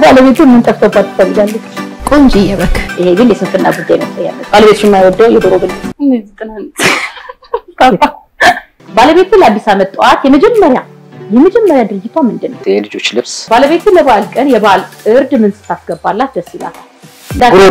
ባለቤቱ ምን ጠፍቶባት ትፈልጋለች? ቆንጆዬ በግ ይሄ ግን የስንፍና ጉዳይ ነው። ባለቤትሽ የማይወደው የዶሮ ብል ባለቤቱ ለአዲስ ዓመት ጠዋት የመጀመሪያ የመጀመሪያ ድርጊቷ ምንድን ነው? የልጆች ልብስ ባለቤቱ ለበዓል ቀን የበዓል እርድ ምን ስታስገባላት ደስ ይላታል? ጉሮሮ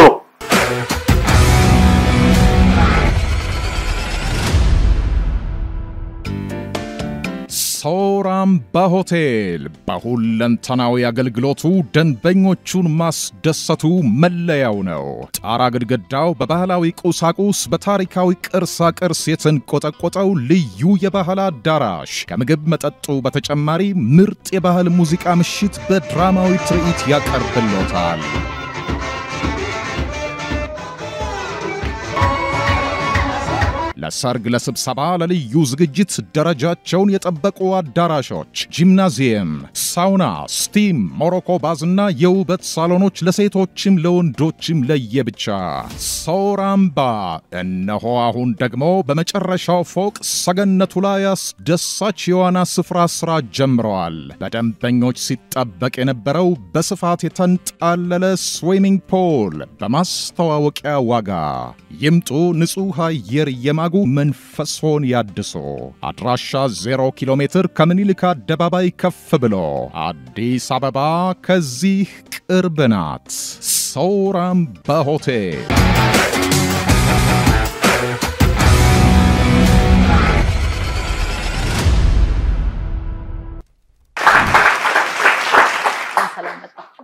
ሳውራምባ ሆቴል በሁለንተናዊ አገልግሎቱ ደንበኞቹን ማስደሰቱ መለያው ነው። ጣራ ግድግዳው በባህላዊ ቁሳቁስ በታሪካዊ ቅርሳ ቅርስ የተንቆጠቆጠው ልዩ የባህል አዳራሽ ከምግብ መጠጡ በተጨማሪ ምርጥ የባህል ሙዚቃ ምሽት በድራማዊ ትርኢት ያቀርብሎታል። ለሰርግ፣ ለስብሰባ፣ ለልዩ ዝግጅት ደረጃቸውን የጠበቁ አዳራሾች፣ ጂምናዚየም፣ ሳውና፣ ስቲም፣ ሞሮኮ ባዝና የውበት ሳሎኖች ለሴቶችም ለወንዶችም ለየብቻ። ሳውራምባ እነሆ አሁን ደግሞ በመጨረሻው ፎቅ ሰገነቱ ላይ አስደሳች የዋና ስፍራ ስራ ጀምረዋል። በደንበኞች ሲጠበቅ የነበረው በስፋት የተንጣለለ ስዊሚንግ ፖል በማስተዋወቂያ ዋጋ ይምጡ። ንጹሕ አየር የማጉ መንፈስዎን ያድሶ። አድራሻ 0 ኪሎ ሜትር ከምኒልክ አደባባይ ከፍ ብሎ አዲስ አበባ ከዚህ ቅርብ ናት። ሳውራምባ ሆቴል ሰላም መጣችሁ።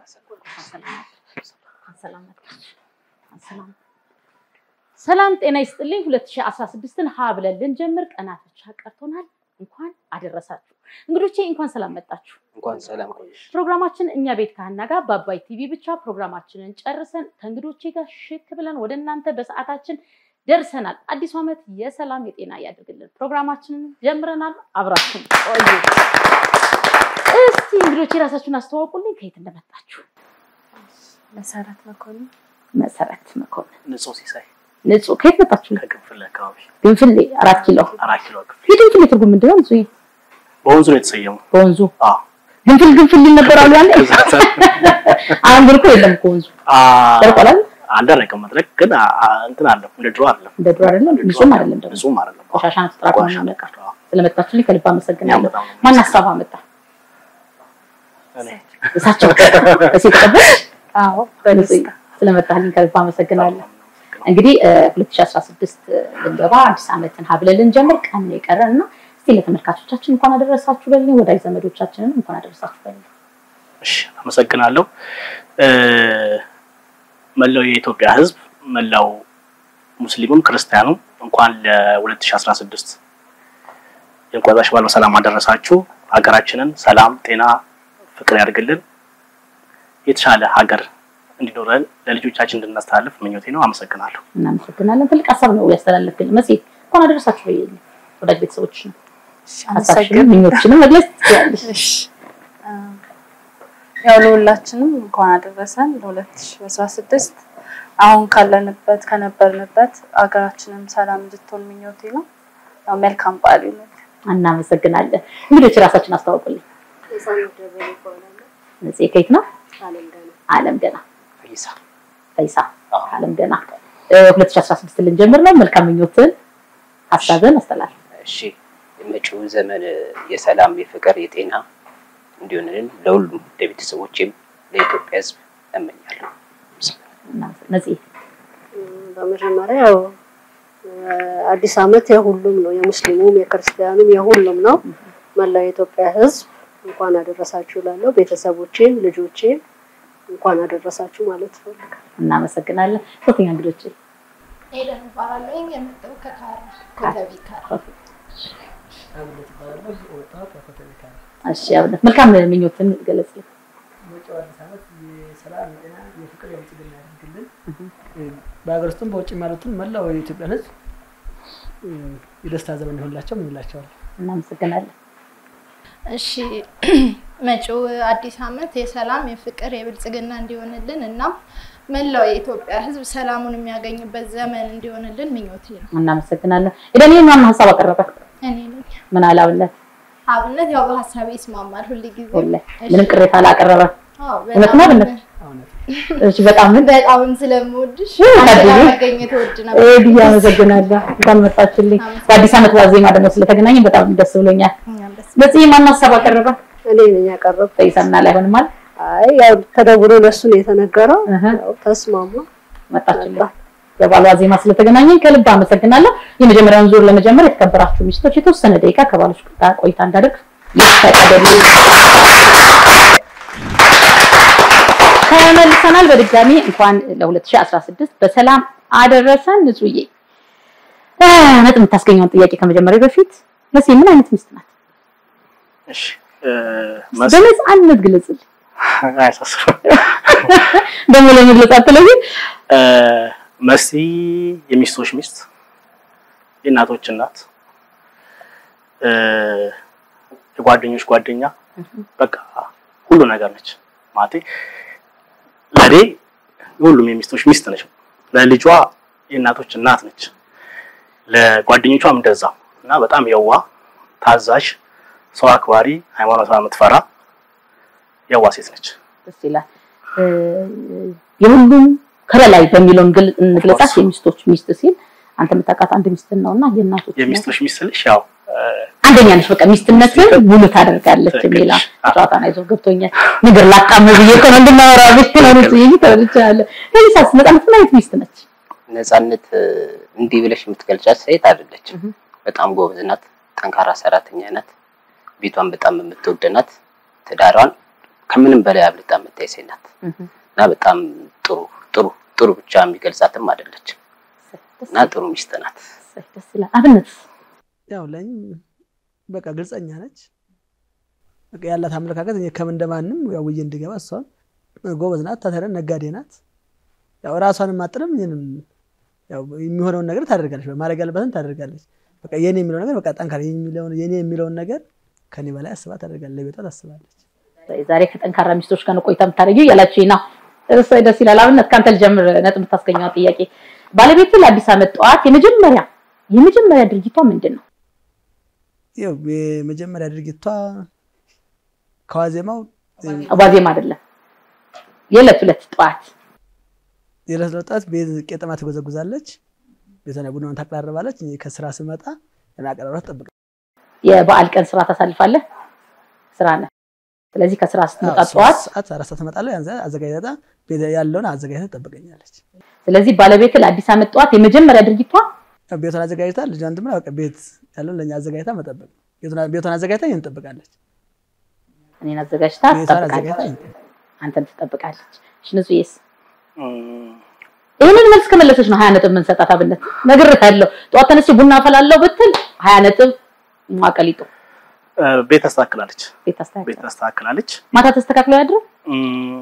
ሰላም መጣችሁ። ሰላም ሰላም ጤና ይስጥልኝ። 2016ን ሀ ብለን ልንጀምር ቀናት ብቻ ቀርቶናል። እንኳን አደረሳችሁ እንግዶቼ፣ እንኳን ሰላም መጣችሁ። እንኳን ሰላም ቆየሽ። ፕሮግራማችን እኛ ቤት ካህና ጋር በአባይ ቲቪ ብቻ ፕሮግራማችንን ጨርሰን ከእንግዶቼ ጋር ሽክ ብለን ወደ እናንተ በሰዓታችን ደርሰናል። አዲሱ ዓመት የሰላም የጤና ያድርግልን። ፕሮግራማችንን ጀምረናል። አብራችን ቆዩ። እስቲ እንግዶቼ ራሳችሁን አስተዋውቁልኝ፣ ከየት እንደመጣችሁ። መሰረት መኮንን መሰረት መኮንን ንጹህ ሲሳይ ንጹህ፣ ከየት መጣችሁ? ከግንፍል አካባቢ ግንፍሌ አራት ኪሎ። አራት ኪሎ ክፍል የግንፍሌ ትርጉም ምንድን ነው? ንጹህ በወንዙ ነው የተሰየሙ። በወንዙ አዎ ግንፍል ግንፍል ሊል ነበር አሉ ያኔ። አሁን ግን እኮ የለም እኮ ወንዙ ደርቋል። አልደረቀም። መድረክ ግን አ- አ- እንትን አለው እንደ ድሮ አይደለም። እንደ ድሮ አይደለም፣ ንጹህም አይደለም ደግሞ ንጹህም አይደለም። ቆሻሻ ተጠራቅሞ ቆሻሻ የሚመጣ ነገር፣ አዎ። ስለመጣችሁልኝ ከልብ አመሰግናለሁ። እኛም በጣም ነው ማን ሀሳብ አመጣ? እኔ እሳቸው እሺ፣ ተቀበል አዎ በደስታ ስለመጣልኝ ከልብ አመሰግናለሁ። እንግዲህ እ 2016 ልንገባ አዲስ ዓመትን ሀብለን ልንጀምር ቀን ነው የቀረን እና እስቲ ለተመልካቾቻችን እንኳን አደረሳችሁ በልኝ፣ ወዳጅ ዘመዶቻችንን እንኳን አደረሳችሁ በልኝ። እሺ፣ አመሰግናለሁ። እ መላው የኢትዮጵያ ሕዝብ መላው ሙስሊሙም ክርስቲያኑም እንኳን ለ2016 የእንቁጣጣሽ በዓል በሰላም አደረሳችሁ። ሀገራችንን ሰላም፣ ጤና፣ ፍቅር ያድርግልን። የተሻለ ሀገር እንዲኖረን ለልጆቻችን እንድናስተላልፍ ምኞቴ ነው። አመሰግናለሁ። እናመሰግናለን። ትልቅ ሀሳብ ነው ያስተላለፍክልን መሲ። እንኳን አደረሳችሁ በይልኝ ወዳጅ ቤተሰቦች ነው ሀሳብሽንም አመሰግን ምኞችንም መግለጽ ትችላለሽ። እሺ አ፣ ያው ለሁላችንም እንኳን አደረሰን ለ2016 አሁን ካለንበት ከነበርንበት አገራችንም ሰላም እንድትሆን ምኞቴ ነው። ያው መልካም በዓል ይሁን። እናመሰግናለን። እንግዶች ራሳችን አስተዋውቁልኝ። ነፂ ከየት ነው? አለም ገና ፈይሳ ፈይሳ አዎ። አለም ገና እ 2016 ልንጀምር ነው። መልካም ምኞትን ሀሳብን አስተላልፍ። እሺ የመጪው ዘመን የሰላም፣ የፍቅር፣ የጤና እንዲሆንልን ለሁሉም ለቤተሰቦቼም ለኢትዮጵያ ሕዝብ እመኛለሁ። ነፂ በመጀመሪያ ያው አዲስ ዓመት የሁሉም ነው፣ የሙስሊሙም የክርስቲያኑም የሁሉም ነው። መላው የኢትዮጵያ ሕዝብ እንኳን አደረሳችሁ እላለሁ። ቤተሰቦቼም ልጆቼም እንኳን አደረሳችሁ ማለት እፈልጋለሁ። እናመሰግናለን። ሶስተኛ እንግዶች ኤደን እባላለሁ። የመጣው ከካራ ኮተቤ ካራ። እሺ፣ አብነት መልካም ምኞትን ገለጽ። መጪው አዲስ ዓመት የሰላም የጤና የፍቅር የብልጽግና ያድርግልን። በሀገር ውስጥም በውጭም ያሉትን መላው የኢትዮጵያ ሕዝብ የደስታ ዘመን ይሆንላቸው ምንላቸዋለን። እናመሰግናለን። እሺ መጪው አዲስ ዓመት የሰላም የፍቅር የብልጽግና እንዲሆንልን እናም መላው የኢትዮጵያ ሕዝብ ሰላሙን የሚያገኝበት ዘመን እንዲሆንልን ምኞቴ ነው። እናመሰግናለን። ኤደን ይህን ማን ሀሳብ አቀረበ? እኔ ነኝ። ምን አለ አብነት? አብነት ያው በሀሳቤ ይስማማል ሁል ጊዜ። ሁሌ ምንም ቅሬታ አላቀረበ። አዎ፣ እውነት ነው በጣም አብነት? እሺ በጣም በጣም ስለምወድሽ ውይ፣ አንተ ጋር ታድዬ። መገኘት እወድ ነበር። ኤ ብዬ አመሰግናለሁ። እንኳን መጣችልኝ። በአዲስ ዓመት ዋዜማ ደግሞ ስለተገናኘን በጣም ደስ ብሎኛል። እኛም ደስ በዚህ ማን ሀሳብ አቀረበ? እኔ ነኝ ያቀረብኩት። ፈይሳና ላይ ሆንም ማለት አይ ያው ተደውሎ ለሱ ነው የተነገረው። እህ። ያው ተስማማ። መጣችልኝ። በባሏ ዜማ ስለተገናኘን ከልብ አመሰግናለሁ። የመጀመሪያውን ዙር ለመጀመር የተከበራችሁ ሚስቶች የተወሰነ ደቂቃ ከባሎች ጋር ቆይታ እንዳደርግ ይፈቀድልኝ። ተመልሰናል። በድጋሚ እንኳን ለ2016 በሰላም አደረሰን። ንጹዬ እ፣ ነጥብ የምታስገኘውን ጥያቄ ከመጀመሪያ በፊት መሲ ምን አይነት ሚስት ናት? እሺ እ፣ መስ በነፃነት ግለጽልኝ። አያሳስብም። ደግሞ ለመግለጽ አትለይም። እ፣ መሲ የሚስቶች ሚስት፣ የእናቶች እናት፣ እ፣ የጓደኞች ጓደኛ፣ በቃ ሁሉ ነገር ነች ማለቴ ለኔ የሁሉም የሚስቶች ሚስት ነች። ለልጇ የእናቶች እናት ነች። ለጓደኞቿም እንደዛው እና በጣም የዋ ታዛዥ፣ ሰው አክባሪ፣ ሃይማኖቷን የምትፈራ የዋ ሴት ነች። ደስ ይላል። እ፣ የሁሉም ከበላይ በሚለው እንግል- እንግለጻት course. የሚስቶች ሚስት ሲል አንተ የምታውቃት አንድ ሚስትን ነውና የእናቶች የሚስቶች ሚስት ልሽ ያው እ፣ አንደኛ ነች። በቃ ሚስትነትን ሙሉ ታደርጋለች ትክክል የሚላ ነሽ። አዎ። ጨዋታን አይዞህ ገብቶኛል። ነገር ላቃም ብዬ እኮ ነው እንድናወራ ብዬ ነው ንጹ ይህ ተወልቻለሁ። ሳስ ነፃነት ምን አይነት ሚስት ነች? ነፃነት እ፣ እንዲህ ብለሽ የምትገልጫት ሴት አይደለችም። በጣም ጎበዝ ናት፣ ጠንካራ ሰራተኛ ናት፣ ቤቷን በጣም የምትወድ ናት፣ ትዳሯን ከምንም በላይ አብልጣ የምታይ ሴት ናት እና በጣም ጥሩ ጥሩ ጥሩ ብቻ የሚገልጻትም አይደለችም እና ጥሩ ሚስት ናት። ደስ ይላል። አብነት ያው ለኝ በቃ ግልጸኛ ነች። በቃ ያላት አመለካከት እኔ ከምን እንደማንም ያው ውዬ እንድገባ እሷን ጎበዝ ናት፣ ታታሪ ነጋዴ ናት። ያው ራሷንም አጥርም ይህንም ያው የሚሆነውን ነገር ታደርጋለች፣ ማድረግ ያለበትን ታደርጋለች። በቃ የኔ የሚለው ነገር በቃ ጠንካራ የሚለውን የኔ የሚለውን ነገር ከኔ በላይ አስባ ታደርጋለች፣ ለቤቷ ታስባለች። ዛሬ ከጠንካራ ሚስቶች ጋር ነው ቆይታ የምታደርጊው ያላችሁኝ ነው። እሰይ ደስ ይላል። አብነት ከአንተ ልጀምር። ነጥብ የምታስገኘው ጥያቄ ባለቤት ለአዲስ ዓመት ጠዋት የመጀመሪያ የመጀመሪያ ድርጊቷ ምንድን ነው? ያው የመጀመሪያ ድርጊቷ ከዋዜማው ዋዜማ አይደለም የዕለት ዕለት ጠዋት የዕለት ለጠዋት ቤት ቄጠማ ትጎዘጉዛለች፣ ቤቷን ቡናውን ታቀራርባለች። እኔ ከስራ ስመጣ ለማቀራረብ ጠብቃ የበዓል ቀን ስራ ታሳልፋለህ? ስራ ነህ። ስለዚህ ከስራ ስትመጣ ጠዋት ሰዓት አራት ሰዓት ትመጣለሁ። ያን ሰዓት አዘጋጅታ ቤት ያለውን አዘጋጅታ ትጠብቀኛለች። ስለዚህ ባለቤት ለአዲስ ዓመት ጠዋት የመጀመሪያ ድርጊቷ ያው ቤቷን አዘጋጅታ ልጇን ትምራ በቃ ቤት ያለውን ለእኛ አዘጋጅታ መጠበቅ ነው። ቤቷን- ቤቷን አዘጋጅታ ይህን ትጠብቃለች። እኔን አዘጋጅታ ቤቷን ትጠብቃለች፣ አዘጋጅታ ይህን አንተን ትጠብቃለች። እሺ ንጹዬስ እም፣ ይህንን መልስ ከመለሰች ነው ሀያ ነጥብ የምንሰጣት። አብነት ነግሬሃለሁ። ጠዋት ተነስቼ ቡና አፈላለሁ ብትል ሀያ ነጥብ ማቀሊጡ እ፣ ቤት ታስተካክላለች። ቤት ቤት አስተካክል። ታስተካክላለች። ማታ ተስተካክሎ ያድር እም፣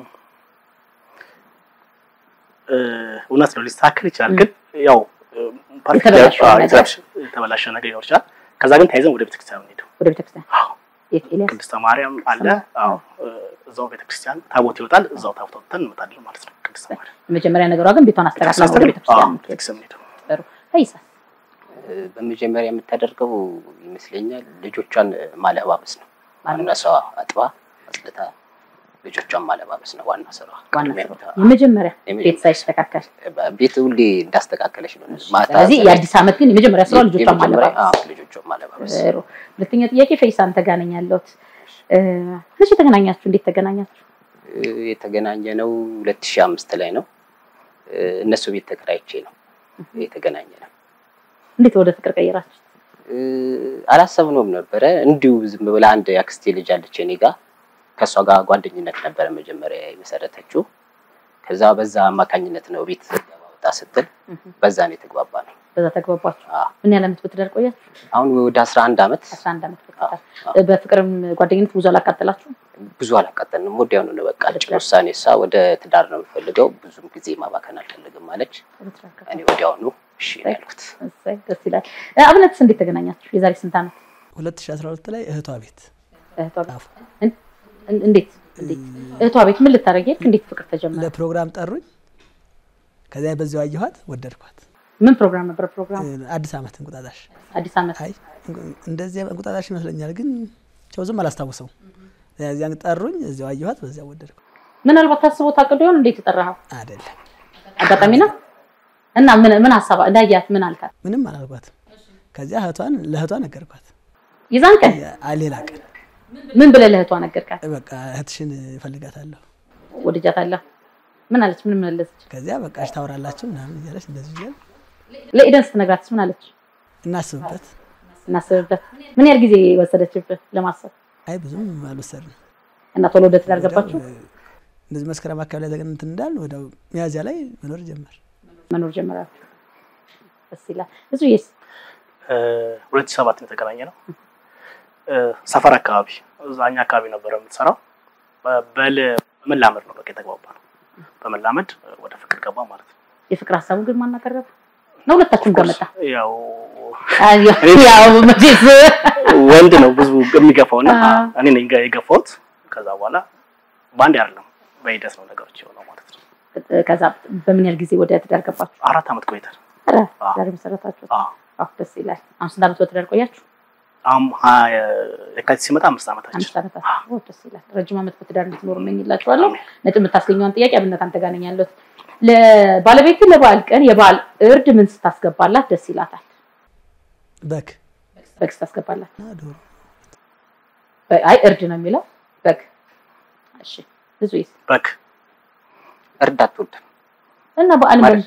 እ፣ እውነት ነው ሊስተካከል ይችላል። ግን ያው እ፣ ፐርፌክት የተበላሸ አዎ፣ ነገር። የተበላሸ- የተበላሸ ነገር ሊኖር ይችላል። ከዛ ግን ተይዘን ወደ ቤተክርስቲያን ሄደው ወደ ቤተክርስቲያን የት ኤልያስ ቅድስተ ማርያም አለ። አዎ እ፣ እዛው ቤተክርስቲያን ታቦት ይወጣል። እዛው ታቦት ወጥተን እንመጣለን ማለት ነው። ቅድስተ ማርያም የመጀመሪያ ነገሯ ግን ቤቷን አስተካክላ ነው ወደ አዎ፣ ቤተክርስቲያን የምትሄደው። ቤተክርስቲያን ሄደው ጥሩ ፈይሳ እ፣ በመጀመሪያ የምታደርገው ይመስለኛል ልጆቿን ማለባበስ ነው። ዋና ስራዋ አጥባ አጽድታ ልጆቿን ማለባበስ ነው ዋና ስራዋ። ዋና ቅድሚያ ስራዋ የምታ- የመጀመሪያ የመጀመሪያ። ቤት ሳይስተካከል ቤት ሁሌ እንዳስተካከለች ነው። ማታ ስለዚህ የአዲስ ዓመት ግን የመጀመሪያ ስራው ልጆቿን የመጀመሪያ- ማለባበስ አዎ፣ ልጆቿን ማለባበስ ጥሩ ሁለተኛ ጥያቄ ፈይሳ አንተ ጋር ነኝ ያለሁት እ፣ መቼ ተገናኛችሁ እንዴት ተገናኛችሁ እ፣ የተገናኘ ነው ሁለት ሺህ አምስት ላይ ነው። እ፣ እነሱ ቤት ተከራይቼ ነው የተገናኘ ነው። እንዴት ወደ ፍቅር ቀየራችሁ እ፣ አላሰብነውም ነበረ። እንዲሁ ዝም ብላ አንድ የአክስቴ ልጅ አለች እኔ ጋር ከእሷ ጋር ጓደኝነት ነበረ መጀመሪያ የመሰረተችው። ከዛ በዛ አማካኝነት ነው ቤት ገባ ወጣ ስትል በዛ ነው የተግባባ ነው። በዛ ተግባባችሁ አዎ። ምን ያህል ዓመት በትዳር ቆያችሁ አሁን ወደ አስራ አንድ አመት 11 ዓመት አዎ፣ በትዳር በፍቅርም ጓደኝነት ብዙ አላቃጠላችሁ ብዙ አላቃጠልንም። ወዲያውኑ ነው በቃ አጭር ውሳኔ። እሷ ወደ ትዳር ነው የምፈልገው ብዙም ጊዜ ማባከን አልፈልግም አለች። እኔ ወዲያውኑ እሺ ነው ያልኩት። እሰይ፣ ደስ ይላል እ፣ አብነትስ እንዴት ተገናኛችሁ የዛሬ ስንት ዓመት 2012 ላይ እህቷ ቤት እህቷ ቤት እን- እን- እንዴት እንዴት እህቷ ቤት ምን ልታደርግ ሄድክ እንዴት ፍቅር ተጀመረ ለፕሮግራም ጠሩኝ። ከዚያ በዚያው አየኋት፣ ወደድኳት። ምን ፕሮግራም ነበር ፕሮግራም እ፣ አዲስ ዓመት እንቁጣጣሽ። አዲስ ዓመት አይ እንቁ- እንደዚያ እንቁጣጣሽ ይመስለኛል፣ ግን ቸው ዝም አላስታውሰው። እዚያን ጠሩኝ፣ እዚያው አየኋት፣ በዚያው ወደድኩ። ምናልባት ታስቦ ታቅዶ ይሆን እንዴት የጠራኸው? አይደለም አጋጣሚ ነው እና ምን ምን ሀሳብ እንዳያት ምን አልካት? ምንም አላልኳትም። ከዚያ እህቷን ለእህቷ ነገርኳት። የዛን ቀን አ- ሌላ ቀን ምን ብለህ ለእህቷ ነገርካት? በቃ እህትሽን እፈልጋታለሁ። ወድጃታለሁ። ምን አለች? ምን መለሰች? ከዚያ በቃ እሺ ታወራላችሁ ምናምን እያለች እንደዚህ እያለ ለኢደን ስትነግራትስ ምን አለች? እናስብበት። እናስብበት። ምን ያህል ጊዜ ወሰደችብህ ለማሰብ? አይ ብዙም አልወሰድንም። እና ቶሎ ወደ ትዳር ገባችሁ? ወዲያው እንደዚህ መስከረም አካባቢ ላይ ተገናኝተን እንዳል ወዲያው ሚያዝያ ላይ መኖር ጀመር። መኖር ጀመራችሁ። ደስ ይላል። እዙዬስ ሁለት ሺህ ሰባት ነው የተገናኘ ነው። ሰፈር አካባቢ እዛኛ አካባቢ ነበረ የምትሰራው። በ- በል በመላመድ ነው በቃ የተግባባ ነው። በመላመድ ወደ ፍቅር ገባ ማለት ነው። የፍቅር ሀሳቡን ግን ማን አቀረበ? ነው ሁለታችሁም ጋር መጣ? ያው አይ፣ ያው መቼስ ወንድ ነው ብዙ የሚገፋው እና አዎ። እኔ ነኝ የገፋሁት። ከዛ በኋላ በአንድ አይደለም በሂደት ነው ነገሮች የሆነው ማለት ነው። ከዛ በምን ያህል ጊዜ ወደ ትዳር ገባችሁ? አራት ዓመት ቆይተን ኧረ አዎ። ትዳር መሰረታችሁ? አዎ። አዎ፣ ደስ ይላል። አሁን ስንት ዓመት በትዳር ቆያችሁ? አሁን ሀ- የካቲት ሲመጣ አምስት ዓመታችን አምስት ዓመታት። ኦ፣ ደስ ይላል። ረጅም ዓመት በትዳር እንድትኖሩ እመኝላችኋለሁ። ነጥብ የምታስገኘውን ጥያቄ አብነት አንተ ጋር ነኝ ያለሁት። ለባለቤት ለበዓል ቀን የበዓል እርድ ምን ስታስገባላት ደስ ይላታል? በግ በግ ስታስገባላት። እና ዶሮ በ- አይ እርድ ነው የሚለው በግ። እሺ ብዙ ይስ በግ እርዳት ወደን እና በዓል ማለት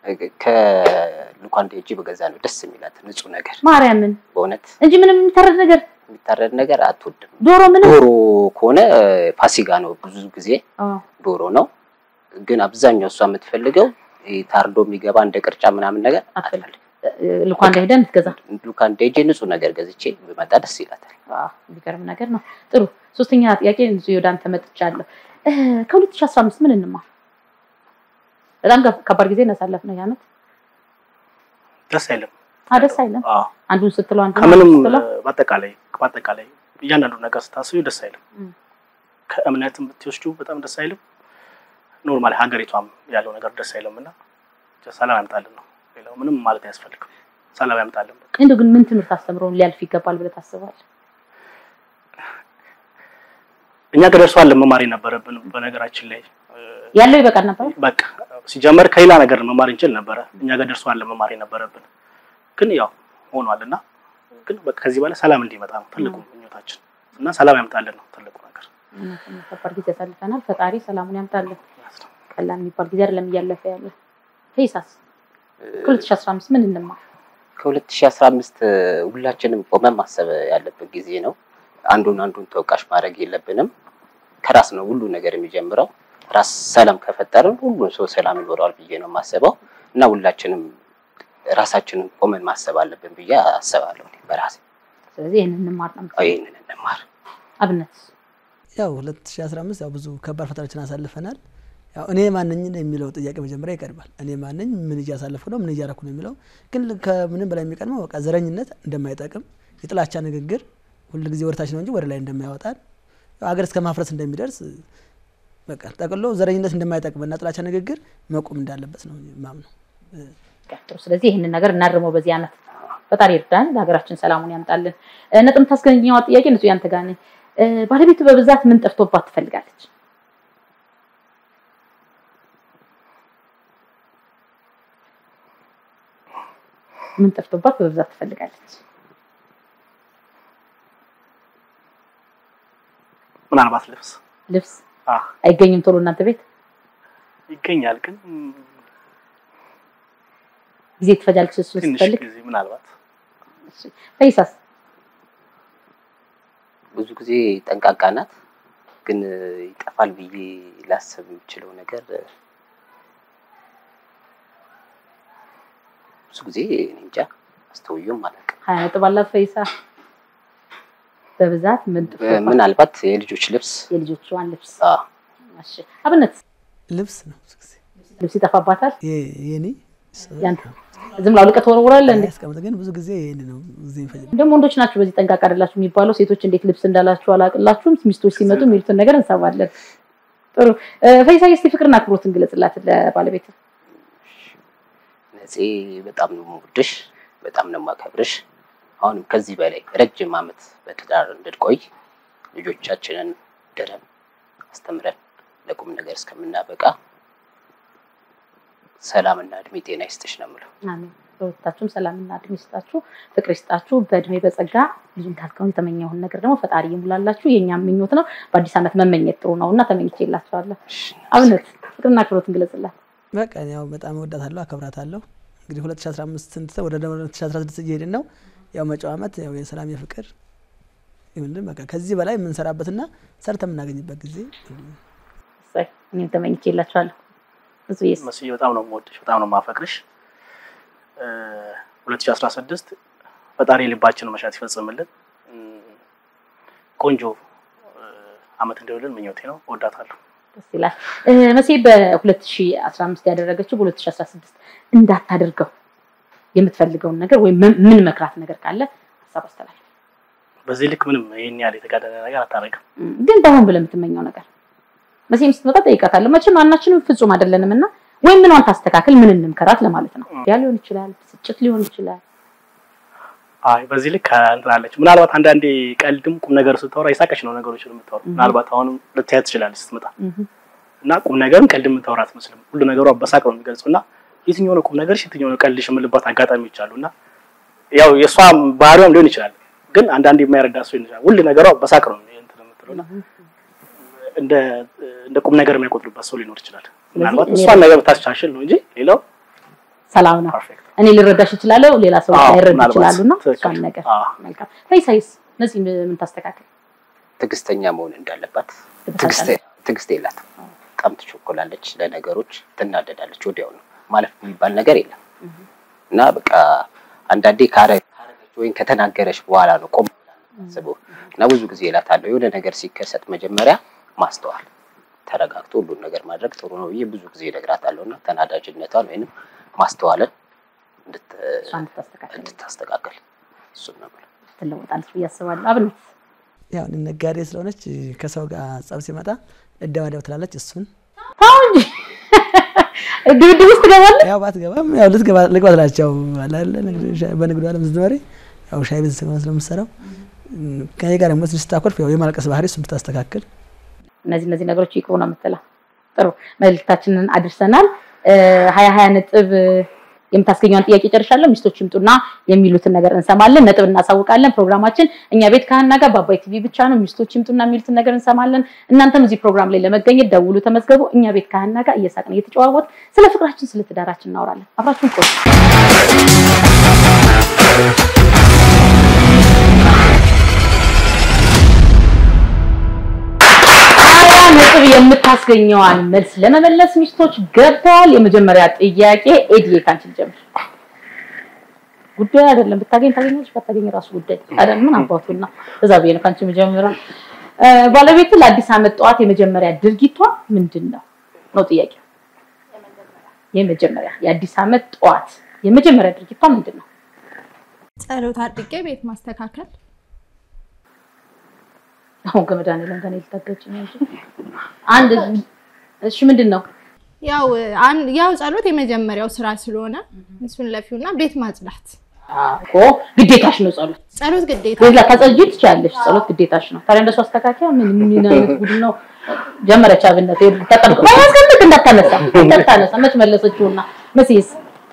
ከልኳንዴ እጅ በገዛ ነው ደስ የሚላት ንጹህ ነገር ማርያምን በእውነት እንጂ ምንም የሚታረድ ነገር የሚታረድ ነገር አትወድም። ዶሮ ምንም ዶሮ ከሆነ ፋሲጋ ነው ብዙ ጊዜ አዎ። ዶሮ ነው። ግን አብዛኛው እሷ የምትፈልገው ይሄ ታርዶ የሚገባ እንደ ቅርጫ ምናምን ነገር አትፈልግም። አትፈልግም። ልኳንዳ ሄደን ትገዛ ሉካንዴ እጄ ንጹህ ነገር ገዝቼ ብመጣ ደስ ይላታል። ዋው፣ የሚገርም ነገር ነው። ጥሩ ሶስተኛ ጥያቄ እዚህ ወደ አንተ መጥቻለሁ። እ፣ ከ2015 ምን እንማር? በጣም ከ- ከባድ ጊዜ እናሳለፍ ነው ያመት ደስ አይልም። አ ደስ አይልም። አዎ። አንዱን ስትለው አንዱን ከምንም ስትለው በአጠቃላይ በአጠቃላይ እያንዳንዱ ነገር ስታስቢ ደስ አይልም። እም። ከእምነትም ብትወስዱ በጣም ደስ አይልም። ኖርማሊ ሀገሪቷም ያለው ነገር ደስ አይልም እና ሰላም ያምጣልን ነው። ሌላው ምንም ማለት አያስፈልግም። ሰላም ያምጣልን በቃ። እንደው ግን ምን ትምህርት አስተምረውን ሊያልፍ ይገባል ብለህ ታስባለህ? እኛ ጋር ደርሷል መማር የነበረብን በነገራችን ላይ እ፣ ያለው ይበቃል ነበር። በቃ ሲጀመር ከሌላ ነገር መማር እንችል ነበረ። እኛ ጋር ደርሷል መማር የነበረብን ግን ያው ሆኗል እና ግን በቃ ከዚህ በኋላ ሰላም እንዲመጣ ነው ትልቁ ምኞታችን እና ሰላም ያምጣልን ነው ትልቁ ነገር። እውነትም ከባድ ጊዜ ያሳልፈናል። ፈጣሪ ሰላሙን ያምጣልን። ቀላል የሚባል ጊዜ አይደለም እያለፈ ያለ። ሄሳስ ከ2015 ምን እንማር? ከ2015 ሁላችንም ቆመን ማሰብ ያለበት ጊዜ ነው። አንዱን አንዱን ተወቃሽ ማድረግ የለብንም። ከራስ ነው ሁሉ ነገር የሚጀምረው። ራስ ሰላም ከፈጠርን ሁሉም ሰው ሰላም ይኖረዋል ብዬ ነው የማስበው እና ሁላችንም ራሳችንን ቆመን ማሰብ አለብን ብዬ አስባለሁ እኔ በራሴ። ስለዚህ ይህንን እንማር ነው። አዎ፣ ይህንን እንማር። አብነት ያው 2015 ያው ብዙ ከባድ ፈተናዎችን አሳልፈናል። ያው እኔ ማንኝ የሚለው ጥያቄ መጀመሪያ ይቀድማል። እኔ ማንኝ፣ ምን እያሳለፍኩ ነው፣ ምን እያረኩ ነው የሚለው ግን ከምንም በላይ የሚቀድመው በቃ ዘረኝነት እንደማይጠቅም የጥላቻ ንግግር ሁል ጊዜ ወደታች ነው እንጂ ወደ ላይ እንደማያወጣን ያው ሀገር እስከ ማፍረስ እንደሚደርስ በቃ ጠቅሎ ዘረኝነት እንደማይጠቅምና ጥላቻ ንግግር መቆም እንዳለበት ነው ማምነው። ጥሩ። ስለዚህ ይህንን ነገር እናርመው በዚህ ዓመት ፈጣሪ ይርዳን፣ ለሀገራችን ሰላሙን ያምጣልን። እ፣ ነጥብ የምታስገኘዋ ጥያቄ ንጹህ ያንተ ጋር ነኝ። እ፣ ባለቤቱ በብዛት ምን ጠፍቶባት ትፈልጋለች? ምን ጠፍቶባት በብዛት ትፈልጋለች? ምናልባት ልብስ ልብስ አ አይገኝም ቶሎ እናንተ ቤት ይገኛል ግን ም፣ ጊዜ ትፈጃለች እሱ ትንሽ ስትፈልግ። ጊዜ ምናልባት ፈይሳስ ብዙ ጊዜ ጠንቃቃ ናት፣ ግን ይጠፋል ብዬ ላስብ የምችለው ነገር ብዙ ጊዜ እኔ እንጃ አስተውዮም አላውቅም። ሀያ ነጥብ አላት ፈይሳ። በብዛት ምን ጠፍቶባት? ምናልባት የልጆች ልብስ የልጆቿን ልብስ። አዎ፣ እሺ አብነት ልብስ ነው ብዙ ጊዜ ልብስ ይጠፋባታል። የ- የኔ ያንተ ዝም ብላ አውልቀህ ትወረውራለህ እንዴ? ያስቀምጥ ግን ብዙ ጊዜ ይህን ነው ጊዜ የሚፈጅ ደግሞ ወንዶች ናቸው በዚህ ጠንቃቃ አይደላችሁ የሚባለው። ሴቶች እንዴት ልብስ እንዳላችሁ አላቅላችሁም። ሚስቶች ሲመጡ የሚሉትን ነገር እንሰማለን። ጥሩ እ፣ ፈይሳ እስቲ ፍቅርና አክብሮትን ግለጽላት ለባለቤት። ነፂ በጣም ነው የምወድሽ፣ በጣም ነው የማከብርሽ። አሁንም ከዚህ በላይ ረጅም ዓመት በትዳር እንድንቆይ ልጆቻችንን ደረም አስተምረን ለቁም ነገር እስከምናበቃ ሰላምና እድሜ ጤና ይስጥሽ ነው የምለው። አሜን። በሁለታችሁም ሰላምና እድሜ ይስጣችሁ፣ ፍቅር ይስጣችሁ፣ በእድሜ በጸጋ ልጅ እንዳልከውን የተመኘውን ነገር ደግሞ ፈጣሪ ይሙላላችሁ። የእኛም ምኞት ነው። በአዲስ ዓመት መመኘት ጥሩ ነው እና ተመኝቼላችኋለሁ። አብነት ፍቅርና አክብሮትን ግለጽላት። በቃ እኔ ያው በጣም እወዳታለሁ፣ አከብራታለሁ። እንግዲህ 2015 ትተን ወደ 2016 እየሄድን ነው። ያው መጪው ዓመት ያው የሰላም የፍቅር ይሁንልን። በቃ ከዚህ በላይ የምንሰራበትና ሰርተ የምናገኝበት ጊዜ እሰይ፣ እኔም ተመኝቼላችኋለሁ። ብዙ ይስ መስዬ በጣም ነው የምወድሽ፣ በጣም ነው የማፈቅርሽ። እ 2016 ፈጣሪ የልባችንን መሻት ይፈጽምልን። እም፣ ቆንጆ እ አመት እንዲሆንልን ምኞቴ ነው። እወዳታለሁ። ደስ ይላል። እ መቼ በ2015 ያደረገችው በ2016 እንዳታደርገው የምትፈልገውን ነገር ወይም ምን- ምን መክራት ነገር ካለ ሀሳብ አስተላልፍ። በዚህ ልክ ምንም ይህን ያህል የተጋደለ ነገር አታደርግም። እም፣ ግን በአሁን ብለህ የምትመኘው ነገር መቼም ስትመጣ ጠይቃታለሁ። መቼም ማናችንም ፍጹም አይደለንም እና ወይም ምኗን ታስተካክል ምን እንምከራት ለማለት ነው። ያ ሊሆን ይችላል፣ ብስጭት ሊሆን ይችላል። አይ በዚህ ልክ እንትን አለች። ምናልባት አንዳንዴ ቀልድም ቁም ነገር ስታወራ የሳቀች ነው ነገሮችን የምታወራው። ምናልባት አሁንም ልታያት ትችላለች ስትመጣ እህ፣ እና ቁም ነገርም ቀልድ የምታወራ አትመስልም። ሁሉ ነገሯ በሳቅ ነው የሚገልጸው እና የትኛው ነው ቁም ነገርሽ የትኛው ነው ቀልድሽ የምልባት አጋጣሚዎች አሉ እና ያው የእሷ ባህሪዋም ሊሆን ይችላል፣ ግን አንዳንዴ የማይረዳ ሰው ይችላል። ሁሉ ነገሯ በሳቅ ነው እንትን የምትለው እና እንደ እንደ ቁም ነገር የሚያቆጥሩበት ሰው ሊኖር ይችላል። ምናልባት እኔ እሷን ነገር ብታስቻሽል ነው እንጂ ሌላው ሰላም ነው። ፐርፌክት እኔ ልረዳሽ እችላለሁ፣ ሌላ ሰው አዎ፣ ላይረዱ ምናልባት ይችላሉ እና ትክክል። እሷን ነገር አዎ። መልካም። ፈይሳይስ እነዚህ ምን ታስተካክል? ትዕግስተኛ መሆን እንዳለባት ትዕግስት ትበሳጫለች? ትዕግስት የላትም። በጣም ትቸኮላለች፣ ለነገሮች ትናደዳለች። ወዲያው ነው ማለፍ የሚባል ነገር የለም እና በቃ አንዳንዴ ካረ- ካረገች ወይም ከተናገረች በኋላ ነው ቆም ብላ የምታስበው እና ብዙ ጊዜ እላታለሁ የሆነ ነገር ሲከሰት መጀመሪያ ማስተዋል፣ ተረጋግቶ ሁሉን ነገር ማድረግ ጥሩ ነው ብዬ ብዙ ጊዜ እነግራታለሁ እና ተናዳጅነቷን ወይም ማስተዋልን እንድት- እሷ እንድታስተካክል እንድታስተካከል እሱን ነው የምለው። ትለወጣለች ብዬ አስባለሁ። አብነት ያው እኔ ነጋዴ ስለሆነች ከሰው ጋር ጸብ ሲመጣ እደባደብ ትላለች። እሱን ተው እንጂ ድብድብ ውስጥ ትገባለች። ያው ባትገባም ያው ልትገባ ልግባ ትላለች። ያው አለ አይደለ ንግድ ሻይ- በንግዱ ዓለም ስትኖሪ ያው ሻይ ቤት ስለሆነ ስለምትሰራው ከኔ ጋር ደግሞ ትንሽ ስታኮርፍ ያው የማልቀስ ባህሪ እሱን ብታስተካክል እነዚህ እነዚህ ነገሮች ይቅሩ ነው የምትለው። ጥሩ መልእክታችንን አድርሰናል። ሀያ ሀያ ነጥብ የምታስገኘውን ጥያቄ ጨርሻለሁ። ሚስቶች ይምጡና የሚሉትን ነገር እንሰማለን፣ ነጥብ እናሳውቃለን። ፕሮግራማችን እኛ ቤት ከሀና ጋር በአባይ ቲቪ ብቻ ነው። ሚስቶች ይምጡና የሚሉትን ነገር እንሰማለን። እናንተም እዚህ ፕሮግራም ላይ ለመገኘት ደውሉ፣ ተመዝገቡ። እኛ ቤት ከሀና ጋር እየሳቅን እየተጨዋወት ስለ ፍቅራችን፣ ስለ ትዳራችን እናወራለን። አብራችሁን ቆዩ። ሀያ ነጥብ የምታስገኘዋን መልስ ለመመለስ ሚስቶች ገብተዋል። የመጀመሪያ ጥያቄ ኤዲዬ ካንቺ ልጀምር። ጉዳይ አይደለም ብታገኝ ታገኛለች፣ ባታገኝ ራሱ ጉዳይ አይደለም። ምን አባቱና እዛ ብዬ ነው ካንቺ መጀመሪያ። ባለቤት ለአዲስ ዓመት ጠዋት የመጀመሪያ ድርጊቷ ምንድን ነው ነው ጥያቄ። የመጀመሪያ የአዲስ ዓመት ጠዋት የመጀመሪያ ድርጊቷ ምንድን ነው? ጸሎት አድርጌ ቤት ማስተካከል አሁን ከመድኃኒዓለም ጋር ልታገጭ ነው እንጂ አንድ እሺ፣ ምንድን ነው ያው አን- ያው ጸሎት የመጀመሪያው ስራ ስለሆነ እሱን ለፊውና ቤት ማጽዳት እኮ ግዴታሽ ነው ጸሎት ጸሎት ግዴታ ሌላ ታጸጂ ትችያለሽ። ጸሎት ግዴታሽ ነው። ታዲያ እንደሱ አስተካከያ ምን ምን አይነት ጉድ ነው? ጀመረች አብነት ተጠብቅ ማያስቀምጥ እንዳታነሳ እንዳታነሳ መች መለሰችውና መሲስ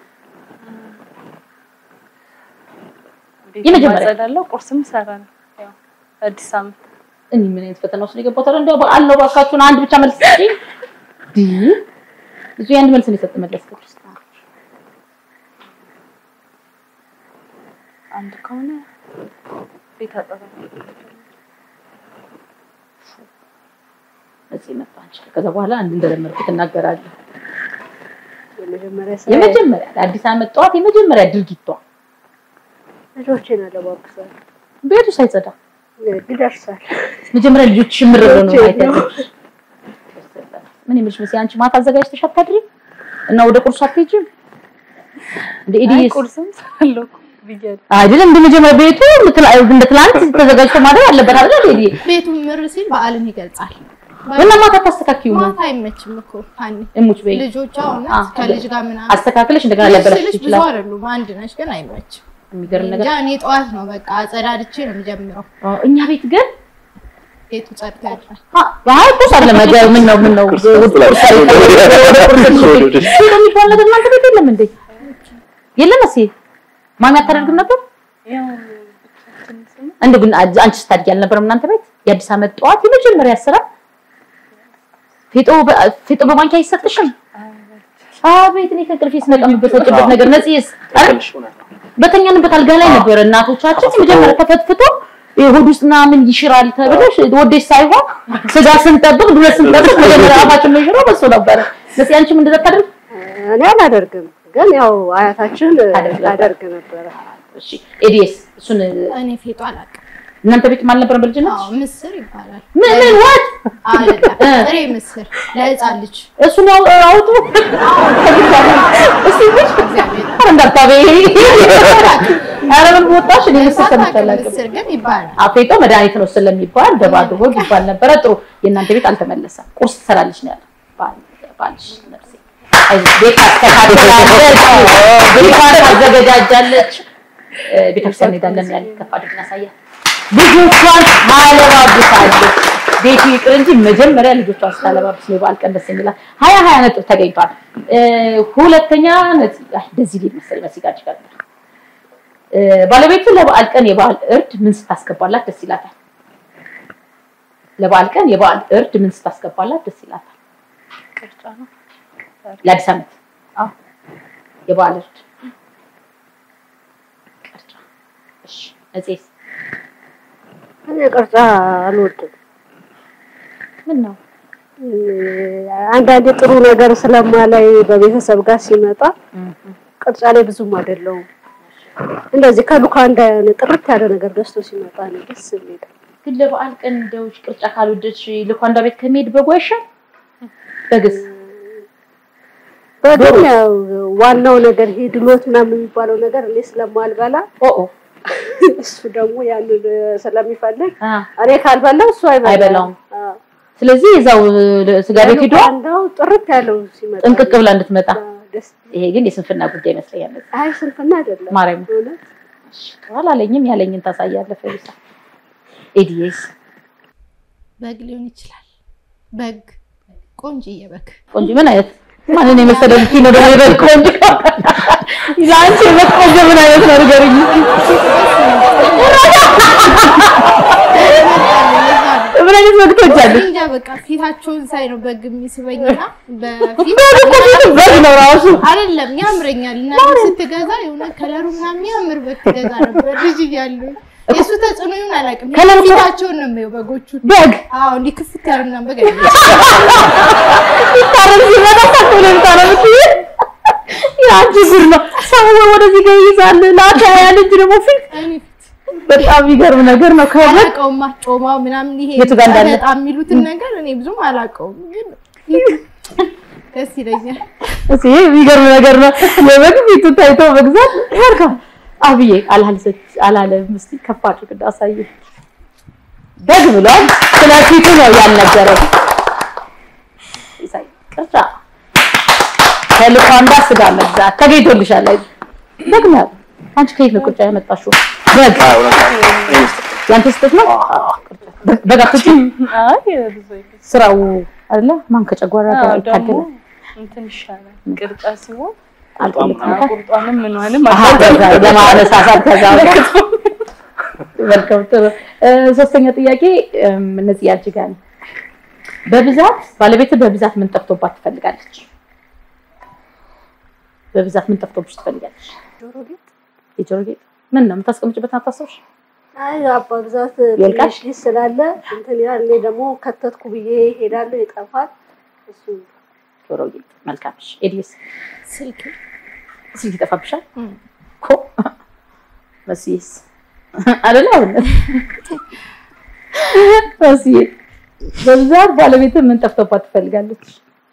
የመጀመሪያ ማጸዳለሁ፣ ቁርስም እሰራለሁ። ያው አዲስ ዓመት እኔ ምን አይነት ፈተና ውስጥ ነው የገባሁት? ኧረ እንደው በዓል ነው እባካችሁን አንድ ብቻ መልስ ስጪ። ዲ እሱ የአንድ መልስ ነው የሰጠ መለስ አንድ ከሆነ ቤት አጠባለሁ። እዚህ መጣች። ከዛ በኋላ አንድ እንደለመድኩት እናገራለሁ። የመጀመሪያ ስራ የመጀመሪያ ለአዲስ ዓመት ጠዋት የመጀመሪያ ድርጊቷ ልጆቼን አለባብሳለሁ። ቤቱ ሳይጸዳ ይደርሳል። መጀመሪያ ልጆች ሽምር ብለው ነው ልጆቼ ማየት ያለብሽ። ምን ይምልሽ መሲ፣ አንቺ ማታ አዘጋጅተሽ አታድሪም እና ወደ ቁርሱ አትሄጂም እንደ አይ ኢዲስ ቁርስም እሰራለሁ እኮ ብያለሁ። አይደለም እንደ መጀመሪያ ቤቱ እንደ ትላንት ተዘጋጅቶ ማድረግ አለበት አይደል ኢዲ ቤቱ ምር ሲል በዓልን ይገልጻል። እና ማታ ታስተካክዩ ነው ማታ አይመችም እኮ ሀኒ እሙች በይ ልጆቿ እውነት አዎ፣ ከልጅ ጋር ምናምን አስተካክለሽ እንደገና ልጅ ሊያበላሽ ስልሽ ብዙ ይችላል። አይደሉም አንድ ነች፣ ግን አይመችም። የሚገርም ነገር እንጃ እኔ ጠዋት ነው በቃ አጸዳድቼ ነው የምጀምረው። አዎ፣ እኛ ቤት ግን ቤቱ ጸድቶ ያድራል። አይ ቁርስ አለ መገ ምን ነው ምን ነው ቁርስ የሚባል ነገር እናንተ ቤት የለም እንዴ? የለም እሲ ማሚ አታደርግም ነበር? እንደ ግን አንቺ ስታድጊ አልነበረም እናንተ ቤት? የአዲስ ዓመት ጠዋት የመጀመሪያ ስራ ፊጦ ፊጦ በማንኪያ አይሰጥሽም? አቤት እኔ ከእንቅልፌ ስነቃ የምበሳጭበት ነገር ነፂስ በተኛንበት አልጋ ላይ ነበር እናቶቻችን መጀመሪያ ተፈትፍቶ የሆድ ውስጥ ምናምን ይሽራል ተብለሽ ወደሽ ሳይሆን ስጋ ስንጠብቅ ዱለት ስንጠብቅ መጀመሪያ አፋችን የሚሽረው በሱ ነበረ። ነፂ አንቺም እንደዛ ታደርግ? እኔ አላደርግም፣ ግን ያው አያታችን ታደርግ ነበር። ታደርግ ነበረ። እሺ ኤዲኤስ እሱን እኔ ፌጦ አላውቅም። እናንተ ቤት አልነበረም በልጅነት? አዎ ምስር ይባላል። ምን ምን ዋት አይደለም ጥሬ ምስር ለህፃን ልጅ እሱን ያው አውጡ እስቲ ኧረ እንዳታበይ ኧረ ምን ወጣሽ እኔ ምስል ሰምቼ ሳታውቅ አላውቅም ምስር ግን ይባላል። አፌጦ መድኃኒት ነው ስለሚባል በባዶ ሆድ ይባል ነበረ ጥሩ የእናንተ ቤት አልተመለሰም ቁርስ ትሰራለች ነው ያለው ባል- ባልሽ ነፍሴ አይዞሽ ቤት ታስተካክላለች ቤቷን ታዘገጃጃለች እ፣ ቤተክርስቲያን እንሄዳለን ያለ ከፍ አድርግ እናሳያት ልጆቿን ታለባብሳለች ቤቱ ይቅር እንጂ መጀመሪያ ልጆቿን ስታለባብስ ነው የበዓል ቀን ደስ የሚላት ሀያ ሀያ ነጥብ ተገኝቷል እ፣ ሁለተኛ ነጥብ አይ፣ እንደዚህ ሊል መሰለኝ መሲ ጋር ይችላል ባለቤቱ ለበዓል ቀን የበዓል እርድ ምን ስታስገባላት ደስ ይላታል? ለበዓል ቀን የበዓል እርድ ምን ስታስገባላት ደስ ይላታል? ቅርጫ ነው። ለአዲስ ዓመት አዎ። የበዓል እርድ ቅርጫ። እሺ እጼስ እኔ ቅርጫ አልወድም። ምን ነው? አንዳንዴ ጥሩ ነገር ስለማላይ በቤተሰብ ጋር ሲመጣ ቅርጫ ላይ ብዙም አይደለውም። እንደዚህ ከሉካንዳ ያለ ጥርት ያለ ነገር ገዝቶ ሲመጣ ነው ደስ የሚል። ግን ለበዓል ቀን እንደው ቅርጫ ካልወደድሽ ልኳንዳ ቤት ከመሄድ በጎ አይሻል? በግስ በግን ያው ዋናው ነገር ይሄ ድሎት ምናምን የሚባለው ነገር እኔ ስለማልበላ ኦኦ እሱ ደግሞ ያንን ስለሚፈልግ አ እኔ ካልበላው እሱ አይበላም። አይበላውም። አዎ። ስለዚህ እዛው ስጋ ቤት ሄዶ ሉካንዳው ጥርት ያለው ሲመጣ ጥንቅቅ ብላ እንድትመጣ። አዎ፣ ደስ ይሄ ግን የስንፍና ጉዳይ ይመስለኛል። አይ ስንፍና አይደለም ማርያም እውነት አላለኝም ያለኝን ታሳያለህ ፈሪሳ ኤዲኤስ በግ ሊሆን ይችላል። በግ ቆንጆዬ በግ ቆንጆ ምን አይነት ማንን የመሰለ ልጅ ነው ደግሞ የበግ ቆንጆ ለአንቺ የበግ ቆንጆ ምን አይነት ነው ንገሪኝ ምን አይነት በግ ትወጃለሽ እንጃ በቃ ፊታቸውን ሳይ ነው በግ የሚስበኝና በፊት በግ እኮ ፊቱ በግ ነው ራሱ አይደለም ያምረኛል እና ስትገዛ የሆነ ከለሩ ምናምን የሚያምር በግ ትገዛ ነበር ልጅ እያሉ የእሱ ተጽዕኖ ይሁን አላውቅም። ከለሩ እኮ- ፊታቸውን ነው የሚየው በጎቹ። በግ አዎ እንዲህ ክፍት ያሉ ምናምን በግ አይደለም። ይታረም ሲመጣ ሳት ብለን ታረምት የአንቺ ጉድ ነው ሰው ወደዚህ ጋር ይይዛል ላታ ያለ እጅ ደግሞ ፊት እኔ በጣም የሚገርም ነገር ነው ከበግ አላውቀውም ጮማው ምናምን ይሄ የቱ ጋር እንዳለ? በጣም የሚሉትን ነገር እኔ ብዙም አላውቀውም፣ ግን ደስ ይለኛል። እሺ ይሄ የሚገርም ነገር ነው። የበግ ፊቱ ታይቶ መግዛት መልካም። አብዬ አላልሰች አላለም። እስኪ ከፍ አድርግ እንዳሳየ በግ ብሏል። ስለ ፊቱ ነው ያልነገረው። ኢሳይ ቅርጫ ከልኳንዳ ስጋ መግዛት ተገኝቶልሻል። አይደል? በግ ነው ያለው። አንቺ ከየት ነው ቅርጫ ያመጣሽው? በግ ያንተ ስህተት ነው። በግ- በግ አትወጪም? አይ ብዙ የለም። ስራው አይደለ? ማን ከጨጓራ ጋር አዎ፣ ደግሞ ይታገላል? እንትን ይሻላል። ቅርጫ ሲሆን አልቆለትም። ቁርጧንም ምኗንም አሃ ከዛ ለማነሳሳት ከዛ መልካም ጥሩ እ፣ ሶስተኛ ጥያቄ እም፣ እነዚህ ያንቺ ጋር ነው በብዛት ባለቤት በብዛት ምን ጠፍቶባት ትፈልጋለች በብዛት ምን ጠፍቶብሽ ትፈልጋለች ጆሮ ጌጥ የጆሮ ጌጥ ምን ነው የምታስቀምጭበት አታስብሽ አይ አባ ብዛት ይልቃል? ትንሽ ልጅ ስላለ እንትን ይላል። እኔ ደግሞ ከተትኩ ብዬ ሄዳለሁ፣ ይጠፋል። እሱ ጆሮ ጌጥ መልካም እሺ ኤዲስ ስልክ ስልክ ይጠፋብሻል እም። እኮ መስዬስ አይደለ አሁን መስዬ በብዛት ባለቤት ምን ጠፍቶባት ትፈልጋለች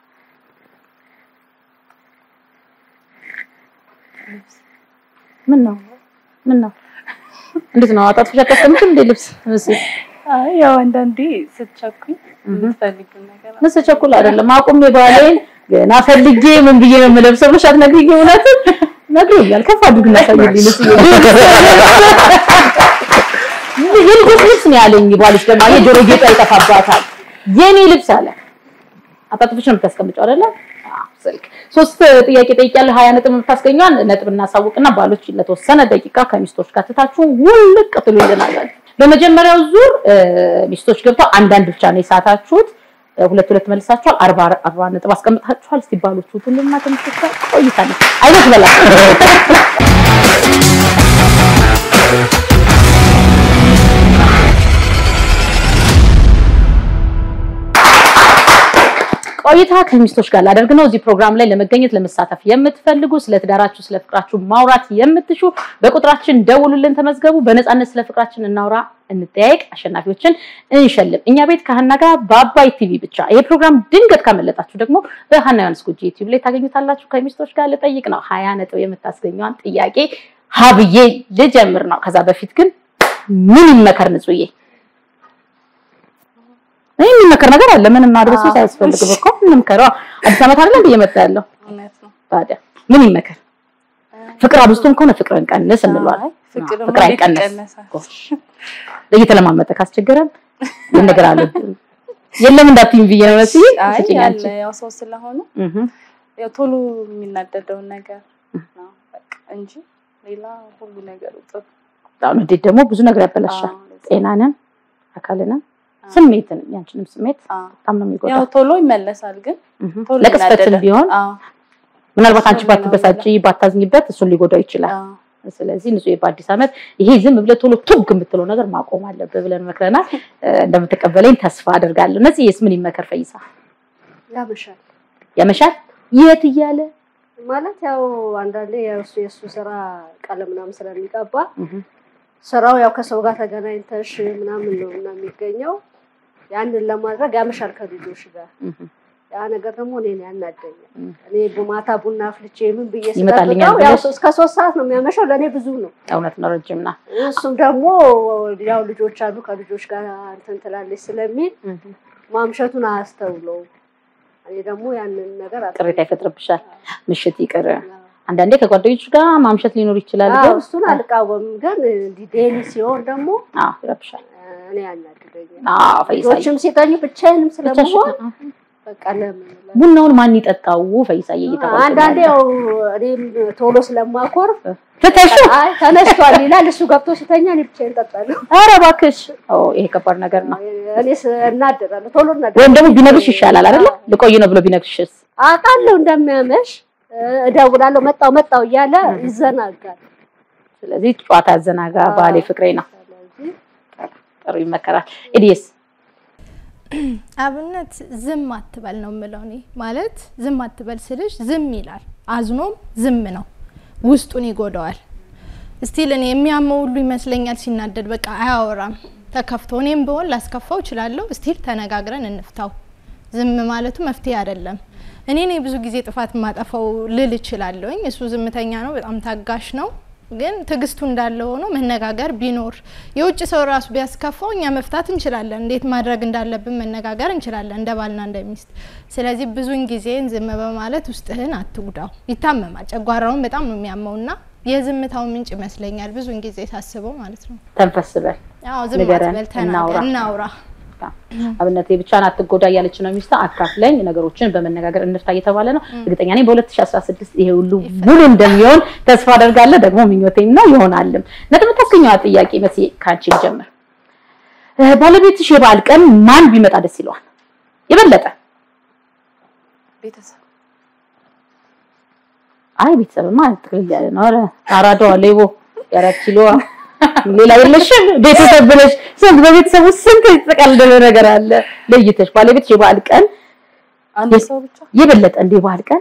ምን ነው ምን ነው እንዴት ነው አጣጥፈሽ አታስቀምጭም እንዴ ልብስ መስዬ አይ ያው አንዳንዴ ስትቸኩኝ የምትፈልጊው ነገር አለ። ምስ ቸኩል አይደለም አቁሜ ባሌን ገና ፈልጌ ምን ብዬ ነው የምለብሰው ብለሽ አትነግሪኝ እውነትን ነግሮኛል ከፍ አድርግ እናሳይልኝ ልብስ የልጆች ልብስ ነው ያለኝ። ባልሽ ደግሞ የጆሮ ጌጧ ይጠፋባታል። የኔ ልብስ አለ አጣጥፍሽ ነው የምታስቀምጨው አይደለ? አዎ፣ ስልክ ሶስት ጥያቄ ጠይቂያለሁ። ሀያ ነጥብ የምታስገኘዋል ነጥብ እናሳውቅና ባሎች ለተወሰነ ደቂቃ ከሚስቶች ጋር ትታችሁ ውልቅ ትሉልናላችሁ። በመጀመሪያው ዙር እ፣ ሚስቶች ገብተው አንዳንድ ብቻ ነው የሳታችሁት። እ፣ ሁለት ሁለት መልሳችኋል። አርባ አርባ ነጥብ አስቀምጣችኋል። እስቲ ባሎቹ ሁሉና ከሚስቶች ጋር ቆይታ ነው አይነት በላ ቆይታ ከሚስቶች ጋር ላደርግ ነው። እዚህ ፕሮግራም ላይ ለመገኘት ለመሳተፍ የምትፈልጉ ስለ ትዳራችሁ፣ ስለ ፍቅራችሁ ማውራት የምትሹ በቁጥራችን ደውሉልን፣ ተመዝገቡ። በነፃነት ስለ ፍቅራችን እናውራ፣ እንጠያየቅ፣ አሸናፊዎችን እንሸልም። እኛ ቤት ከሀና ጋር በአባይ ቲቪ ብቻ። ይሄ ፕሮግራም ድንገት ካመለጣችሁ ደግሞ በሀና ዮሐንስ ጉጂ ዩቲዩብ ላይ ታገኙታላችሁ። ከሚስቶች ጋር ልጠይቅ ነው። ሀያ ነጥብ የምታስገኘዋን ጥያቄ ሀብዬ ልጀምር ነው። ከዛ በፊት ግን ምን ይመከር ንጹዬ? ይህ የሚመከር ነገር አለ። ምንም ማድረሱ ሳያስፈልግም እኮ እንምከረው። አዲስ ዓመት አይደለም እየመጣ ያለው እውነት ነው። ታዲያ ምን ይመከር? ፍቅር አብዝቶም ከሆነ ፍቅርን ቀንስ እንለዋለን። አይ፣ ፍቅር ፍቅር አይቀነስ። ይቀነሳል። እየተለማመጠ ካስቸገረን ምን ነገር አለ? የለም እንዳትይም ብዬ ነው መስዬ አይ ስጭኝ ያለ አንቺ። ያው ሰው ስለሆነ እህ ያው ቶሎ የሚናደደውን ነገር ነው በቃ እንጂ ሌላ ሁሉ ነገሩ ጥሩ አሁን እንዴት ደግሞ ብዙ ነገር ያበላሻል። አዎ፣ ለዛ። ጤናንም፣ አካልንም፣ ስሜትንም ያንቺንም ስሜት አዎ። በጣም ነው ያው የሚጎዳው። ቶሎ ይመለሳል ግን እህ ቶሎ ለቅጽበትም ይናደዳል። ቢሆን አዎ፣ ምናልባት አንቺ እሱን ነው ባትበሳጪ ባታዝኝበት እሱን ሊጎዳው ይችላል። አዎ። ስለዚህ ንጹህ በአዲስ ዓመት ይሄ ዝም ብለህ ቶሎ ቱግ የምትለው ነገር ማቆም አለብህ ብለን መክረናል። እ፣ እንደምትቀበለኝ ተስፋ አደርጋለሁ። ነጽዬስ ምን ይመከር? ፈይሳ ያመሻል ያመሻል የት እያለ ማለት ያው አንዳንዴ የእሱ የእሱ ስራ ቀለም ምናምን ስለሚቀባ እህ ስራው ያው ከሰው ጋር ተገናኝተሽ ምናምን ነው እና የሚገኘው ያንን ለማድረግ ያመሻል ከልጆች ጋር እህ ያ ነገር ደግሞ እኔን ያናደኛል። እም። እኔ በማታ ቡና አፍልቼ ምን ብዬ ይመጣልኛል ስጠብቀው ያው ብለሽ? እስከ ሶስት ሰዓት ነው የሚያመሻው። ለእኔ ብዙ ነው። እውነት ነው፣ ረጅም ና እሱም ደግሞ ያው ልጆች አሉ ከልጆች ጋር እንትን ትላለች ስለሚል ማምሸቱን አያስተውለውም። እኔ ደግሞ ያንን ነገር አልፈልግም። ቅሬታ ይፈጥርብሻል። ምሽት ይቅር። አንዳንዴ ከጓደኞች ጋር ማምሸት ሊኖር ይችላል፣ አዎ ግን እሱን አልቃወምም፣ ግን እንዲህ ዴሊ ሲሆን ደግሞ አዎ ይረብሻል። እኔ ያናድደኛል። አዎ ፈይሳ ልጆችም ሲተኙ ብቻዬንም ብቻሽን- ስለምሆን በቃ ለምን እላለሁ። ቡናውን ማን ይጠጣው? ፈይሳዬ እየተባልኩ አንዳንዴ ያው እኔም ቶሎ ስለማኮርፍ ትተሽው አይ ተነስቷል ይላል እሱ ገብቶ ሲተኛ እኔ ብቻዬን እጠጣለሁ። ኧረ እባክሽ። ኦ ይሄ ከባድ ነገር ነው። እኔ እናደዳለሁ ቶሎ እናደዳለሁ። ወይም ደግሞ ቢነግርሽ ይሻላል አይደለ? ልቆይ ነው ብሎ ቢነግርሽስ? አውቃለሁ እንደሚያመሽ እደውላለሁ መጣው መጣው እያለ ይዘናጋል። ስለዚህ ጨዋታ ያዘናጋ ባሌ ፍቅሬ ነው። ስለዚህ ጥሩ ይመከራል። ኤዲስ አብነት ዝም አትበል ነው የምለው እኔ ማለት ዝም አትበል ስልሽ ዝም ይላል አዝኖም ዝም ነው ውስጡን ይጎዳዋል ስቲል እኔ የሚያመው ሁሉ ይመስለኛል ሲናደድ በቃ አያወራም ተከፍቶ እኔም ብሆን ላስከፋው እችላለሁ ስቲል ተነጋግረን እንፍታው ዝም ማለቱ መፍትሄ አይደለም እኔ ነኝ ብዙ ጊዜ ጥፋት የማጠፋው ልል እችላለሁኝ እሱ ዝምተኛ ነው በጣም ታጋሽ ነው ግን ትዕግስቱ እንዳለ ሆኖ መነጋገር ቢኖር የውጭ ሰው ራሱ ቢያስከፋው እኛ መፍታት እንችላለን። እንዴት ማድረግ እንዳለብን መነጋገር እንችላለን እንደ ባልና እንደ ሚስት። ስለዚህ ብዙን ጊዜን ዝም በማለት ውስጥህን አትጉዳው። ይታመማል። ጨጓራውን በጣም ነው የሚያመውና የዝምታው ምንጭ ይመስለኛል ብዙን ጊዜ ሳስበው ማለት ነው። ተንፈስ በል አዎ ዝም ንገረን፣ አትበል፣ እናውራ። ተናገር፣ እናውራ። አብነቴ ብቻን አትጎዳ እያለች ነው ሚስት። አካፍለኝ ነገሮችን በመነጋገር እንፍታ እየተባለ ነው። እርግጠኛ ነኝ በ2016 ይሄ ሁሉ ሙሉ እንደሚሆን ተስፋ አደርጋለሁ። ደግሞ ምኞቴም ነው ይሆናልም። ነጥብ ታስገኘዋ ጥያቄ መሲ ከአንቺ ልጀምር። እ፣ ባለቤትሽ የበዓል ቀን ማን ቢመጣ ደስ ይለዋል? የበለጠ ቤተሰብ አይ ቤተሰብማ ጥቅልል ያለ ነው። ኧረ አራዳዋ ሌቦ የአራት ኪሎዋ ሌላ የለሽም። ቤተሰብ ብለሽ ስንት በቤተሰብ ውስጥ ስንት የተጠቃለለ ነገር አለ። ለይተሽ ባለቤትሽ የበዓል ቀን አንድ የስ- ሰው ብቻ የበለጠ እንደ የበዓል ቀን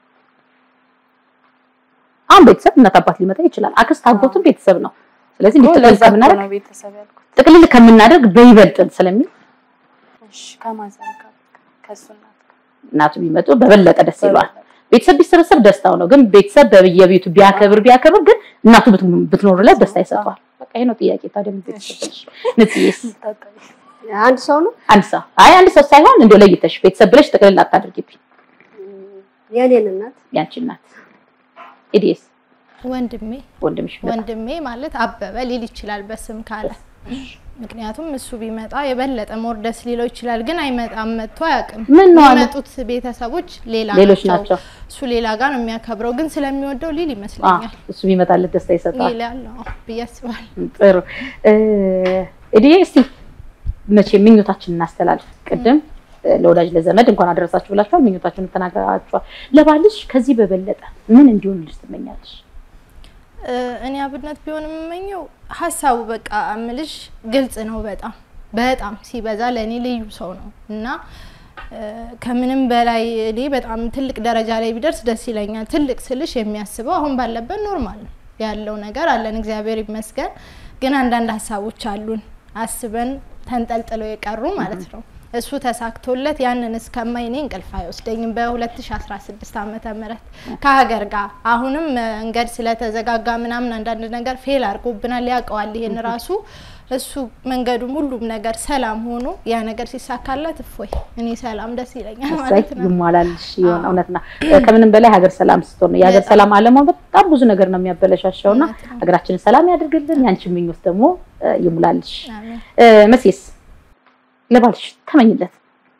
አሁን ቤተሰብ እናት አባት ሊመጣ ይችላል። አክስት አጎትም ቤተሰብ ነው። ስለዚህ እንዲህ ጥቅልል ለዛ እኮ ከምናደርግ ነው ቤተሰብ ያልኩት። ጥቅልል ከምናደርግ በይበልጥን ስለሚል እሺ ከማዘር ጋር ከእሱ እናት ጋር እናቱ ቢመጡ በበለጠ ደስ ይለዋል። ቤተሰብ ቢሰበሰብ ደስታው ነው። ግን ቤተሰብ በየቤቱ ቢያከብር ቢያከብር ግን እናቱ ብት- ብትኖርለት ደስታ ይሰጠዋል። በቃ ይሄ ነው ጥያቄ። ታዲያ ምን ቤተሰብ ንጽዬስ አንድ ሰው ነው አንድ ሰው አይ አንድ ሰው ሳይሆን እንደው ለይተሽ ቤተሰብ ብለሽ ጥቅልል አታድርጊብኝ። የኔን እናት ያንቺ እናት ኢዲስ ወንድሜ ወንድምሽ ቢመጣ ወንድሜ ማለት አበበ ሊል ይችላል በስም ካለ ምክንያቱም እሱ ቢመጣ የበለጠ ሞር ደስ ሊለው ይችላል፣ ግን አይመጣም። መጥቶ አያውቅም። ምን ነው አለ? የሚመጡት ቤተሰቦች ሌላ ሌሎች ናቸው። እሱ ሌላ ጋር ነው የሚያከብረው፣ ግን ስለሚወደው ሊል አ፣ ይመስለኛል እሱ ቢመጣለት ደስታ ይሰጣል። ይላል አዎ ብዬ አስባለሁ። ጥሩ እ፣ እድዬ እስቲ መቼ ምኞታችንን እናስተላልፍ። ቅድም እ፣ ለወዳጅ ለዘመድ እንኳን አደረሳችሁ ብላችኋል፣ ምኞታችሁን ተናግራችኋል። ለባልሽ ከዚህ በበለጠ ምን እንዲሆንልሽ ትመኛለሽ? እ፣ እኔ አብነት ቢሆን የምመኘው ሀሳቡ በቃ እምልሽ ግልጽ ነው። በጣም በጣም ሲበዛ ለእኔ ልዩ ሰው ነው እና እ፣ ከምንም በላይ እኔ በጣም ትልቅ ደረጃ ላይ ቢደርስ ደስ ይለኛል። ትልቅ ስልሽ የሚያስበው አሁን ባለበት ኖርማል ነው ያለው ነገር አለን፣ እግዚአብሔር ይመስገን። ግን አንዳንድ ሀሳቦች አሉን አስበን ተንጠልጥለው የቀሩ ማለት ነው። እሱ ተሳክቶለት ያንን እስከማይ እኔ እንቅልፍ አይወስደኝም። በ2016 ዓመተ ምህረት ከሀገር ጋር አሁንም መንገድ ስለተዘጋጋ ምናምን አንዳንድ ነገር ፌል አድርጎብናል፣ ያውቀዋል ይሄን ራሱ እሱ መንገዱም ሁሉም ነገር ሰላም ሆኖ ያ ነገር ሲሳካለት እፎይ እኔ ሰላም ደስ ይለኛል እሰይ ማለት ነው። ይሟላልሽ ይሆን አዎ። እውነት ና ከምንም በላይ ሀገር ሰላም ስትሆን ነው። የሀገር በጣም። ሰላም አለመሆን በጣም ብዙ ነገር ነው የሚያበለሻሸው እና እውነት ነው። ሀገራችንን ሰላም ያድርግልን። ያንቺ ምኞት ደግሞ እ፣ ይሙላልሽ። አሜን። እ፣ መቼስ ለባልሽ ተመኝለት።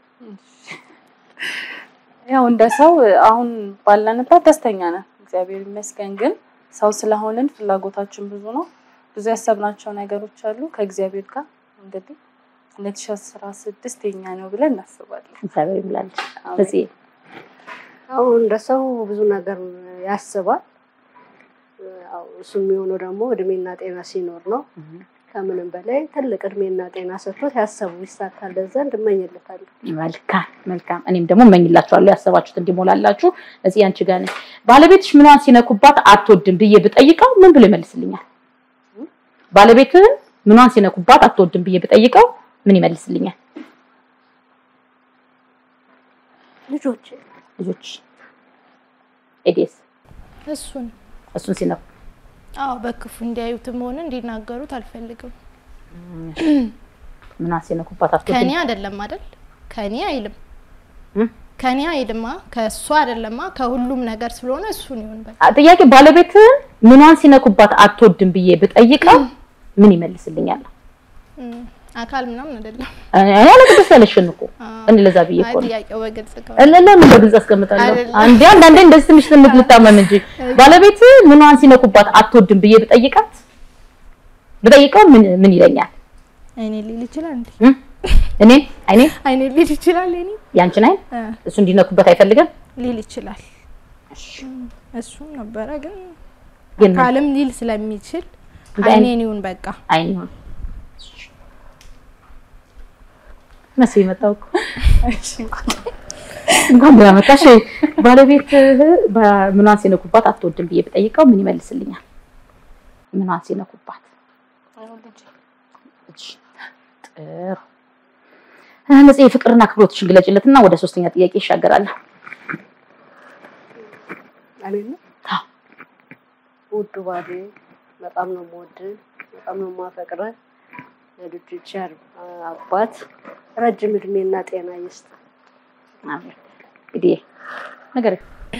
ያው እንደ ሰው አሁን ባለንበት ደስተኛ ነን፣ እግዚአብሔር ይመስገን። ግን ሰው ስለሆንን ፍላጎታችን ብዙ ነው። ብዙ ያሰብናቸው ነገሮች አሉ። ከእግዚአብሔር ጋር እንግዲህ 2016 የኛ ነው ብለን እናስባለን። እግዚአብሔር ይሙላልሽ። አሜን። መቼ አሁን እንደ ሰው ብዙ ነገር ያስባል። ያው እሱ የሚሆነው ደግሞ እድሜና ጤና ሲኖር ነው። ከምንም በላይ ትልቅ እድሜና ጤና ሰጥቶት ያሰቡ ይሳካለት ዘንድ እመኝለታለሁ። መልካም መልካም። እኔም ደግሞ እመኝላችኋለሁ ያሰባችሁት እንዲሞላላችሁ። እዚህ አንቺ ጋር ነኝ። ባለቤትሽ ምኗን ሲነኩባት አትወድም ብዬ ብጠይቀው ምን ብሎ ይመልስልኛል? ባለቤትህን ምኗን ሲነኩባት አትወድም ብዬ ብጠይቀው ምን ይመልስልኛል? ልጆች ልጆች ኤዴስ እሱን እሱን ሲነኩ አዎ በክፉ እንዲያዩትም ሆነ እንዲናገሩት አልፈልግም። ምኗን ሲነኩባት ከኔ አትወድም አይደለም አይደል? ከኔ አይልም እም? ከኔ አይልማ ከእሱ አይደለማ ከሁሉም ነገር ስለሆነ እሱን ይሁን በቃ። አ- ጥያቄ ባለቤትህን ምኗን ሲነኩባት አትወድም ብዬ ብጠይቀው ምን ይመልስልኛል? እም፣ አካል ምናምን አይደለም። እኔ አለቅደስ ያለሽን እኮ አዎ። እኔ ለዛ ብዬ አይ እኮ ነው ጥያቄው በግልጽ ከሆነ ለ- ለምን በግልጽ አስቀምጣለሁ? አይደለም። አንዴ አንዳንዴ እንደዚህ ትንሽ ትንሽ ልታመም እንጂ ባለቤት ምኗን ሲነኩባት አትወድም ብዬ ብጠይቃት ብጠይቀው ምን ምን ይለኛል? አይኔ ሊል ይችላል እንዴ? እም? እኔ አይኔ አይኔ ሊል ይችላል እኔ ያንቺን አይን እ፣ እሱ እንዲነኩበት አይፈልግም። ሊል ይችላል። እሱም ነበረ ግን ግን አካልም ሊል ስለሚችል እንደ አይን- አይኔን ይሁን በቃ። አይን ይሁን መስ መጣው እኮ እንኳን ደህና መጣሽ። ባለቤት ምኗን ሲነኩባት አትወድም ብዬ ብጠይቀው ምን ይመልስልኛል? ምኗን ሲነኩባት እሺ፣ ጥሩ ነፂ የፍቅርና አክብሮትሽን ግለጭለትና ወደ ሶስተኛ ጥያቄ ይሻገራለሁ። አሜን ነው። አዎ። ውዱ ባሌ በጣም ነው የምወድህ፣ በጣም ነው የማፈቅርህ። የልጆች አባት ረጅም እድሜና ጤና ይስጥ። አሜን። እንግዲህ ነገር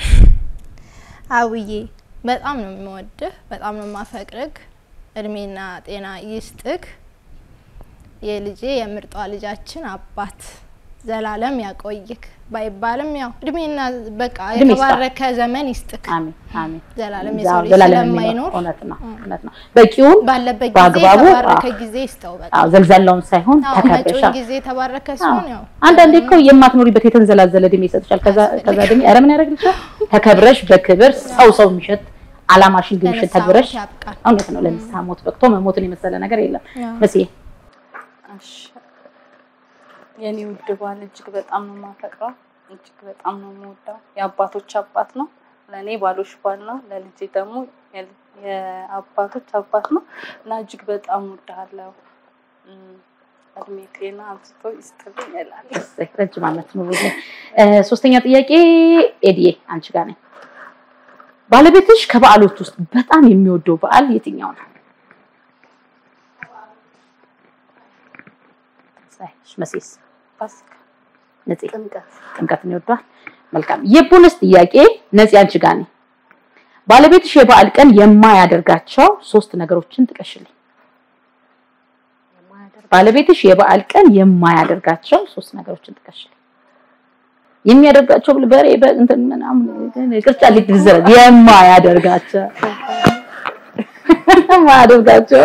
አውዬ በጣም ነው የምወድህ፣ በጣም ነው የማፈቅርህ። እድሜና ጤና ይስጥህ። የልጄ የምርጧ ልጃችን አባት ዘላለም ያቆይክ ባይባልም ያው እድሜና በቃ እድሜ ይስጣ። የተባረከ ዘመን ይስጥክ። አሜን አሜን። ዘላለም እዛው የሰው ልጅ ዘላለም ስለማይኖር የሚኖር እውነት ነው እውነት ነው። በቂውን ባለበት ጊዜ በአግባቡ የተባረከ አዎ። ጊዜ ይስጠው። በቃ አዎ ዘልዛላውን ሳይሆን አዎ ተከብረሻ መጪውን ጊዜ የተባረከ ሲሆን ያው አንዳንዴ እኮ የማትኖሪበት የተንዘላዘለ እድሜ ይሰጥሻል። ከዛ ከዛ እድሜ ኧረ ምን ያደርግልሻል? ተከብረሽ በክብር ሰው ሰው የሚሸት አላማሽን ግብሽን ለንስሐ ተግብረሽ ሞት ያብቃል። እውነት ነው። ለንስሐ ሞት በቅቶ መሞትን የመሰለ ነገር የለም። ያው መስዬ እሺ የኔ ውድ ባል እጅግ በጣም ነው የማፈቅረው፣ እጅግ በጣም ነው የምወደው። የአባቶች አባት ነው፣ ለእኔ ባሎች ባል ነው፣ ለልጄ ደግሞ የል- የአባቶች አባት ነው እና እጅግ በጣም እወድሃለሁ። እም፣ እድሜ ጤና አብዝቶ ይስጥልኝ እላለሁ። እሰይ፣ ረጅም ዓመት ኑሩልኝ። እ፣ ሶስተኛ ጥያቄ ኤዲዬ አንቺ ጋር ነኝ። ባለቤትሽ ከበዓሎች ውስጥ በጣም የሚወደው በዓል የትኛው ነው? እሰይ፣ መሲስ ፋሲካ ነፂ ጥምቀት ጥምቀትን ይወዷል። መልካም የቦነስ ጥያቄ ነፂ አንቺ ጋር ነኝ። ባለቤትሽ የበዓል ቀን የማያደርጋቸው ሶስት ነገሮችን ጥቀሽልኝ። ባለቤትሽ የበዓል ቀን የማያደርጋቸው ሶስት ነገሮችን ጥቀሽ። የሚያደርጋቸው ብል በሬ በ- እንትን ምናምን ቅርጫ ሊትዘረግ የማያደርጋቸው የማያደርጋቸው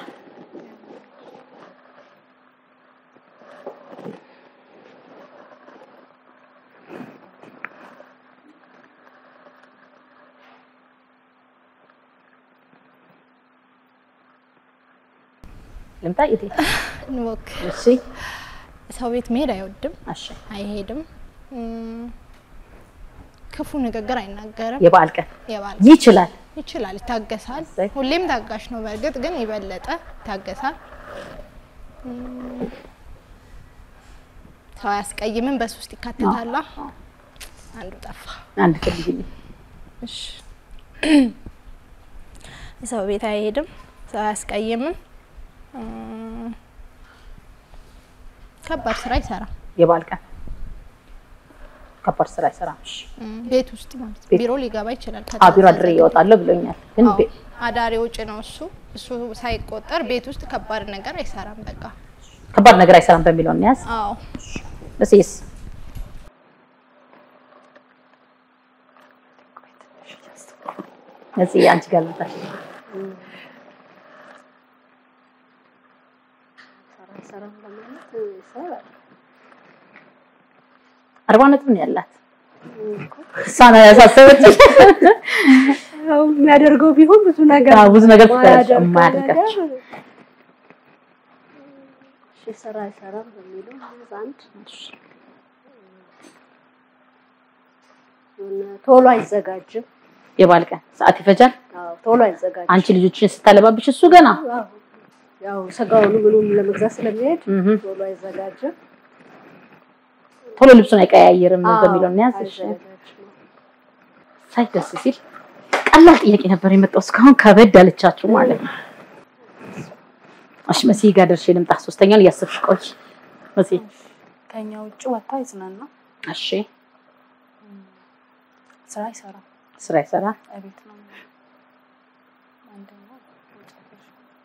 ልምጣ የት እንሞክር። እሺ ሰው ቤት መሄድ አይወድም፣ እሺ አይሄድም። እም፣ ክፉ ንግግር አይናገርም። የበዓል ቀን የባል ይችላል ይችላል፣ ይታገሳል። እሰይ። ሁሌም ታጋሽ ነው። በእርግጥ ግን የበለጠ ይታገሳል። እም፣ ሰው አያስቀይምም። በሱ ውስጥ ይካተታላ። አንዱ ጠፋ። አንድ ፈልግልኝ እሺ ሰው ቤት አይሄድም፣ ሰው አያስቀይምም። እም፣ ከባድ ስራ ይሰራል። የበዓል ቀን ከባድ ስራ አይሰራም እሺ እም፣ ቤት ውስጥ ማለት ነው። ቤት- ቢሮ ሊገባ ይችላል። አዎ ቢሮ አድሬ እወጣለሁ ብሎኛል ግን አዎ፣ ቤ- አዳሪ ውጭ ነው እሱ እሱ ሳይቆጠር ቤት ውስጥ ከባድ ነገር አይሰራም። በቃ ከባድ ነገር አይሰራም በሚለው እንያዝ አዎ እሺስ እዚህ አንቺ ጋር ልምጣሽ ሰራም ለማለት ይሰራል አርባ ነጥብ ነው ያላት እሷ ነው ያሳሰበችሽ ያው የሚያደርገው ቢሆን ብዙ ነገር አዎ፣ ብዙ ነገር የማያደርገው የማያደርጋቸው። ነገር፣ እሺ ስራ አይሰራም በሚለው አንድ የሆነ ቶሎ አይዘጋጅም። የበዓል ቀን ሰዓት ይፈጃል አዎ ቶሎ አይዘጋጅም። አንቺ ልጆችን ስታለባብሽ እሱ ገና አዎ፣ ያው ስጋውን ምኑን ለመግዛት ስለሚሄድ እህ ቶሎ አይዘጋጅም። ቶሎ ልብሱን አይቀያየርም አዎ፣ በሚለው እንያዝ እሺ አይዘጋጅም። ሳይ ደስ ሲል ቀላል ጥያቄ ነበር የመጣው እስካሁን ከበድ አለቻችሁ ማለት ነው እሺ መሲ ጋር ደርሼ ልምጣ ሶስተኛውን እያሰብሽ ቆይ መሲ ከኛ ውጭ ወጥቶ አይዝናና፣ እሺ ስራ አይሰራም፣ ስራ ይሰራ እቤት ነው የሚውለው። አንደኛው መጨረሻ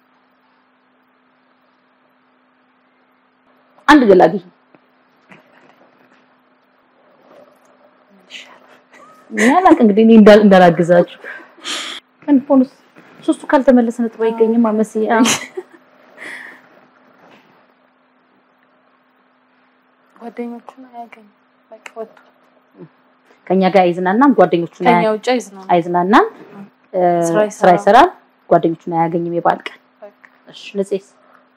አንድ ገላጊ ያላቅ እንግዲህ እኔ እንዳል እንዳላግዛችሁ ከንፎንስ ሶስቱ ካልተመለሰ ነጥብ አይገኝም አመሲ ጓደኞቹን አያገኝም። በቃ ወጥቶ ከኛ ጋር አይዝናናም ጓደኞቹን ከኛ አያ- ውጭ አይዝናና። አይዝናናም እ፣ ስራ ስራ አይሰራም። ይሰራል ጓደኞቹን አያገኝም የበዓል ቀን በቃ እሺ ነፂስ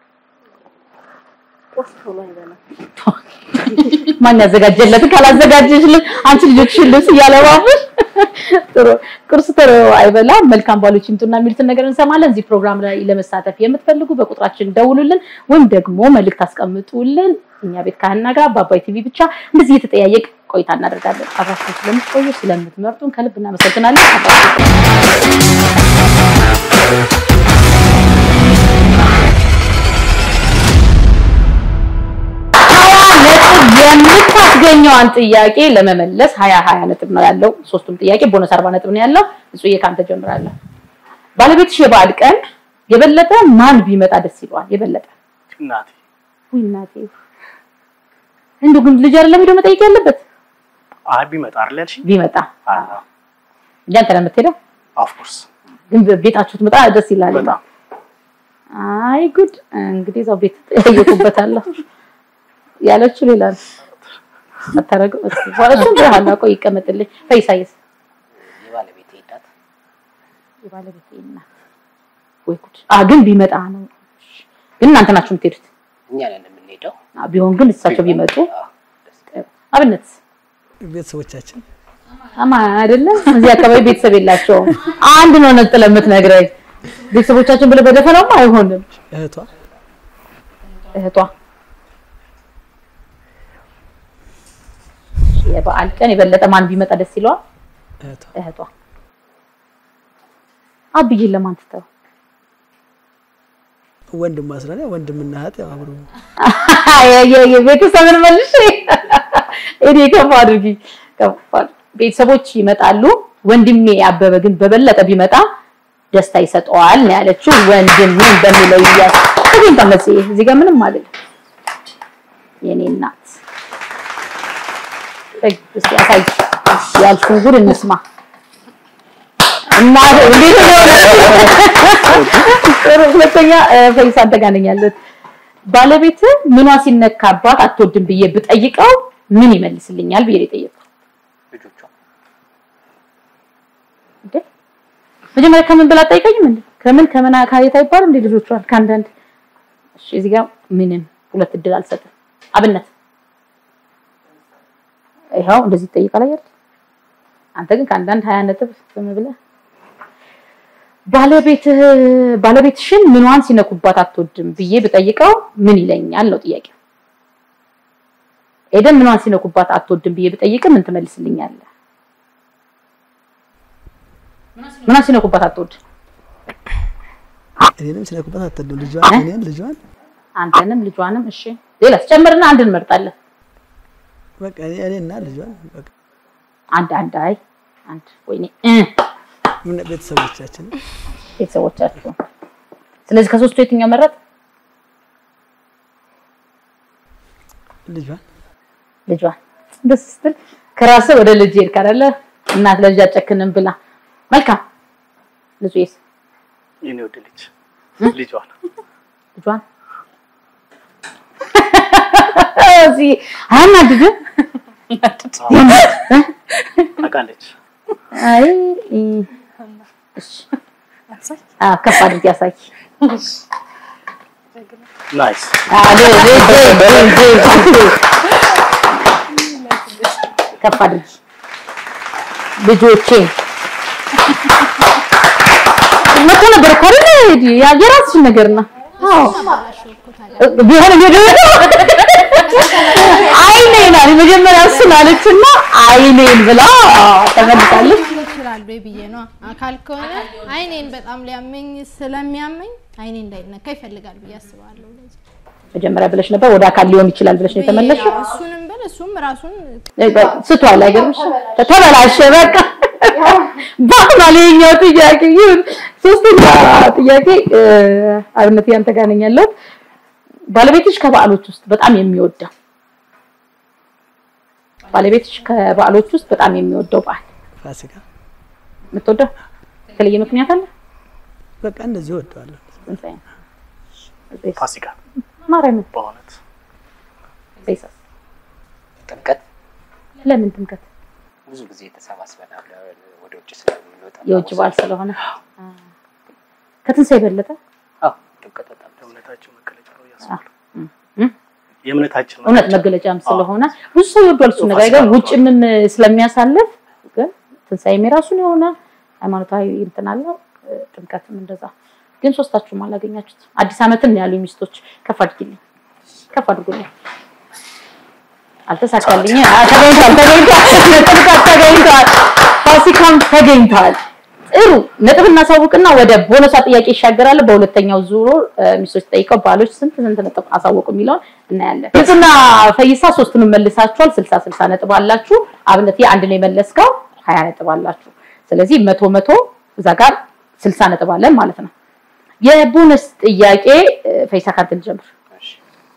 ቁርስ ቶሎ አይበላም። ማን ያዘጋጀለት ካላዘጋጀሽልን አንቺ ልጆችሽን ልብስ እያለባብሽ ጥሩ ቁርስ ጥሩ አይበላም መልካም ባሎች ይምጡና የሚሉትን ነገር እንሰማለን እዚህ ፕሮግራም ላይ ለመሳተፍ የምትፈልጉ በቁጥራችን ደውሉልን ወይም ደግሞ መልእክት አስቀምጡልን እኛ ቤት ካህና ጋር በአባይ ቲቪ ብቻ እንደዚህ እየተጠያየቅ ቆይታ እናደርጋለን አብራችሁን ስለምትቆዩ ስለምትመርጡን ከልብ እናመሰግናለን አብራችሁን ነጥብ የምታስገኘዋን ጥያቄ ለመመለስ ሀያ ሀያ ነጥብ ነው ያለው። ሶስቱም ጥያቄ ቦነስ አርባ ነጥብ ነው ያለው። እጹዬ ከአንተ ጀምራለሁ። ባለቤትሽ የበዓል ቀን የበለጠ ማን ቢመጣ ደስ ይለዋል? የበለጠ እናቴ ውይ እናቴ፣ እንደው ግን ልጅ አይደለም ሄዶ መጠየቅ ያለበት አይ ቢመጣ አይደል ያልሽኝ? ቢመጣ አዎ እንጂ አንተ ነው የምትሄደው። ኦፍ ኮርስ ግን ቤታችሁ ትመጣ ደስ ይላል። በጣም አይ ጉድ! እንግዲህ እዛው ቤት ጠይቁበታለሁ ያለችው ሌላ ነው። አታረገው እሱ እሱም ብለሃል። ቆይ ይቀመጥልኝ። ፈይሳይስ የባለቤቴ እናት የባለቤቴ እናት ወይ ጉድ! አ ግን ቢመጣ ነው። ግን እናንተ ናችሁ የምትሄዱት። እኛ ነን የምንሄደው። አ ቢሆን ግን እሳቸው ቢመጡ አዎ፣ ደስ አብነት ቤተሰቦቻችን አማ አይደለም እዚህ አካባቢ ቤተሰብ የላቸውም። አንድ ነው ነጥለህ የምትነግረኝ። ቤተሰቦቻችን ብለህ በደፈናውም አይሆንም። እህቷ እህቷ የበዓል ቀን የበለጠ ማን ቢመጣ ደስ ይለዋል? እህቷ እህቷ አብዬን ለማን ትተው? ወንድም አስረን ወንድምና እህት ያው አብሮ ቤተሰብን መልሽ እኔ ከፍ አድርጊ ከፍ አድርጊ። ቤተሰቦች ይመጣሉ። ወንድሜ አበበ ግን በበለጠ ቢመጣ ደስታ ይሰጠዋል ነው ያለችው። ወንድሜ በሚለው ይያዝ። ተገኝቷል። መስ እዚህ ጋር ምንም አይደለም። የኔ እናት እይ፣ እስኪ ያሳይ ያልሽውን ጉድ እንስማ። እና እንዴት ሆነ? ጥሩ። ሁለተኛ እ፣ ፈይሳ አንተ ጋር ነኝ ያለሁት። ባለቤት ምኗ ሲነካባት አትወድም ብዬ ብጠይቀው ምን ይመልስልኛል ብዬ ነው የጠየቅኩት። ልጆቿ እንዴ መጀመሪያ ከምን ብላ ጠይቀኝም እንዴ ከምን ከምን ካየት አይባልም እንዴ ልጆቿ ከአንዳንድ እሺ እዚህ ጋር ምንም ሁለት እድል አልሰጥም አብነት ይኸው እንደዚህ ይጠይቃል አይደል አንተ ግን ከአንዳንድ ሀያ ነጥብ ዝም ብለህ ባለቤትህ ባለቤትሽን ምኗን ሲነኩባት አትወድም ብዬ ብጠይቀው ምን ይለኛል ነው ጥያቄው ኤደን ምኗን ሲነኩባት አትወድም ብዬ ብጠይቅ ምን ትመልስልኛለህ ምኗን ሲነኩባት አትወድም እኔንም ሲነኩበት አትወድም ልጇን እ? እኔን ልጇን አንተንም ልጇንም እሺ ሌላ ጨምርና አንድ እንመርጣለን በቃ እኔ- እኔና ልጇን በቃ አንድ አንድ አይ አንድ ወይኔ እ ምን ቤተሰቦቻችን ቤተሰቦቻችሁ ስለዚህ ከሶስቱ የትኛው መረጥ ልጇን ልጇን ደስ ስትል ከራስህ ወደ ልጅ ሄድክ አይደለ እናት ለልጅ አጨክንም ብላ መልካም ልጅስ የኔ ወደ ልጅ ልጇን ልጇን እዚህ አያናድድም ታውቃለች። አይ እሺ አዎ ከፍ አድርጊ ያሳይ ናይስ ከፍ አድርጊ ልጆቼ መቶ ነበር እኮ አይደል ያ- የራስሽን ነገር ነው አዎ ቢሆን ቢሆን አይኔን አለ መጀመሪያ እሱን አለችና አይኔን ብላ ተመልሳለች ይችላሉ ወይ ብዬ ነው። አካል ከሆነ አይኔን በጣም ሊያመኝ ስለሚያመኝ አይኔ እንዳይነካ ይፈልጋል ብዬ አስባለሁ። ለዚህ መጀመሪያ ብለሽ ነበር ወደ አካል ሊሆን ይችላል ብለሽ ነው የተመለስሽው ብዬ እሱንም ብል እሱም ራሱን ስቷል አይገርምሽ ተበላሸ በቃ ባህሏል የኛው ጥያቄ ይሁን ሶስተኛ ጥያቄ እ፣ አብነት ያንተ ጋር ነኝ ያለሁት ባለቤትሽ ከበዓሎች ውስጥ በጣም የሚወደው ባለቤትሽ ከበዓሎች ውስጥ በጣም የሚወደው በዓል ፋሲካ የምትወደው የተለየ ምክንያት አለ በቃ እንደዚህ እወደዋለሁ። ትንሣኤ ነው። ፋሲካ ማርያምን በእውነት ቤሳስ ጥምቀት ለምን ጥምቀት ብዙ ጊዜ ተሰባስበን አብረን ወደ ውጭ ስለምንወጣ የውጭ በዓል ስለሆነ ከትንሣኤ የበለጠ አዎ ጥምቀት በጣም ደስ ይላል። የእምነታችን መገለጫ ነው እያስባለሁ። እም? የእምነታችን እውነት መገለጫ መገለጫም ስለሆነ ብዙ ሰው ይወዷል እሱ ነገር ፋሲካ ግን ነው። ውጭ ምን ስለሚያሳልፍ ግን ትንሣኤም የራሱን የሆነ ሃይማኖታዊ እንትን አለው እ፣ ጥምቀትም እንደዛ ግን ሶስታችሁም አላገኛችሁት አዲስ ዓመትን ነው ያሉ ሚስቶች ከፍ አድርጊልኝ ከፍ አድርጉልኝ አልተሳካልኝ አ፣ ተገኝቷል ተገኝቷል ጥምቀት ተገኝቷል ፋሲካም ተገኝቷል ጥሩ ነጥብ እናሳውቅና ወደ ቦነሷ ጥያቄ ይሻገራል በሁለተኛው ዙሮ እ፣ ሚስቶች ጠይቀው ባሎች ስንት ስንት ነጥብ አሳወቁ የሚለውን እናያለን ግጽና ፈይሳ ሶስቱንም መልሳችኋል ስልሳ ስልሳ ነጥብ አላችሁ አብነት አንድ ነው የመለስከው ሀያ ነጥብ አላችሁ ስለዚህ መቶ መቶ እዛ ጋር ስልሳ ነጥብ አለን ማለት ነው የቦነስ ጥያቄ እ፣ ፈይሳ ካንተ ልጀምር እሺ።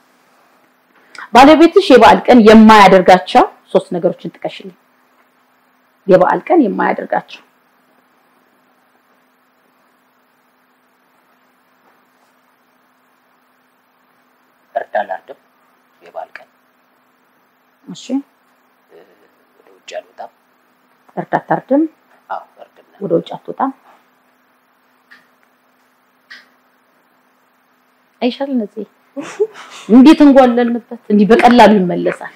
ባለቤትሽ የበዓል ቀን የማያደርጋቸው ሶስት ነገሮችን ጥቀሽልኝ የበዓል ቀን የማያደርጋቸው እርድ አላርድም። የበዓል ቀን እሺ እ፣ ወደ ውጭ አልወጣም። እርዳታ አታርድም አዎ እርድም ነው። ወደ ውጭ አትወጣም አይሻል እነዚህ እንዴት እንጓለልንበት እንዲህ በቀላሉ ይመለሳል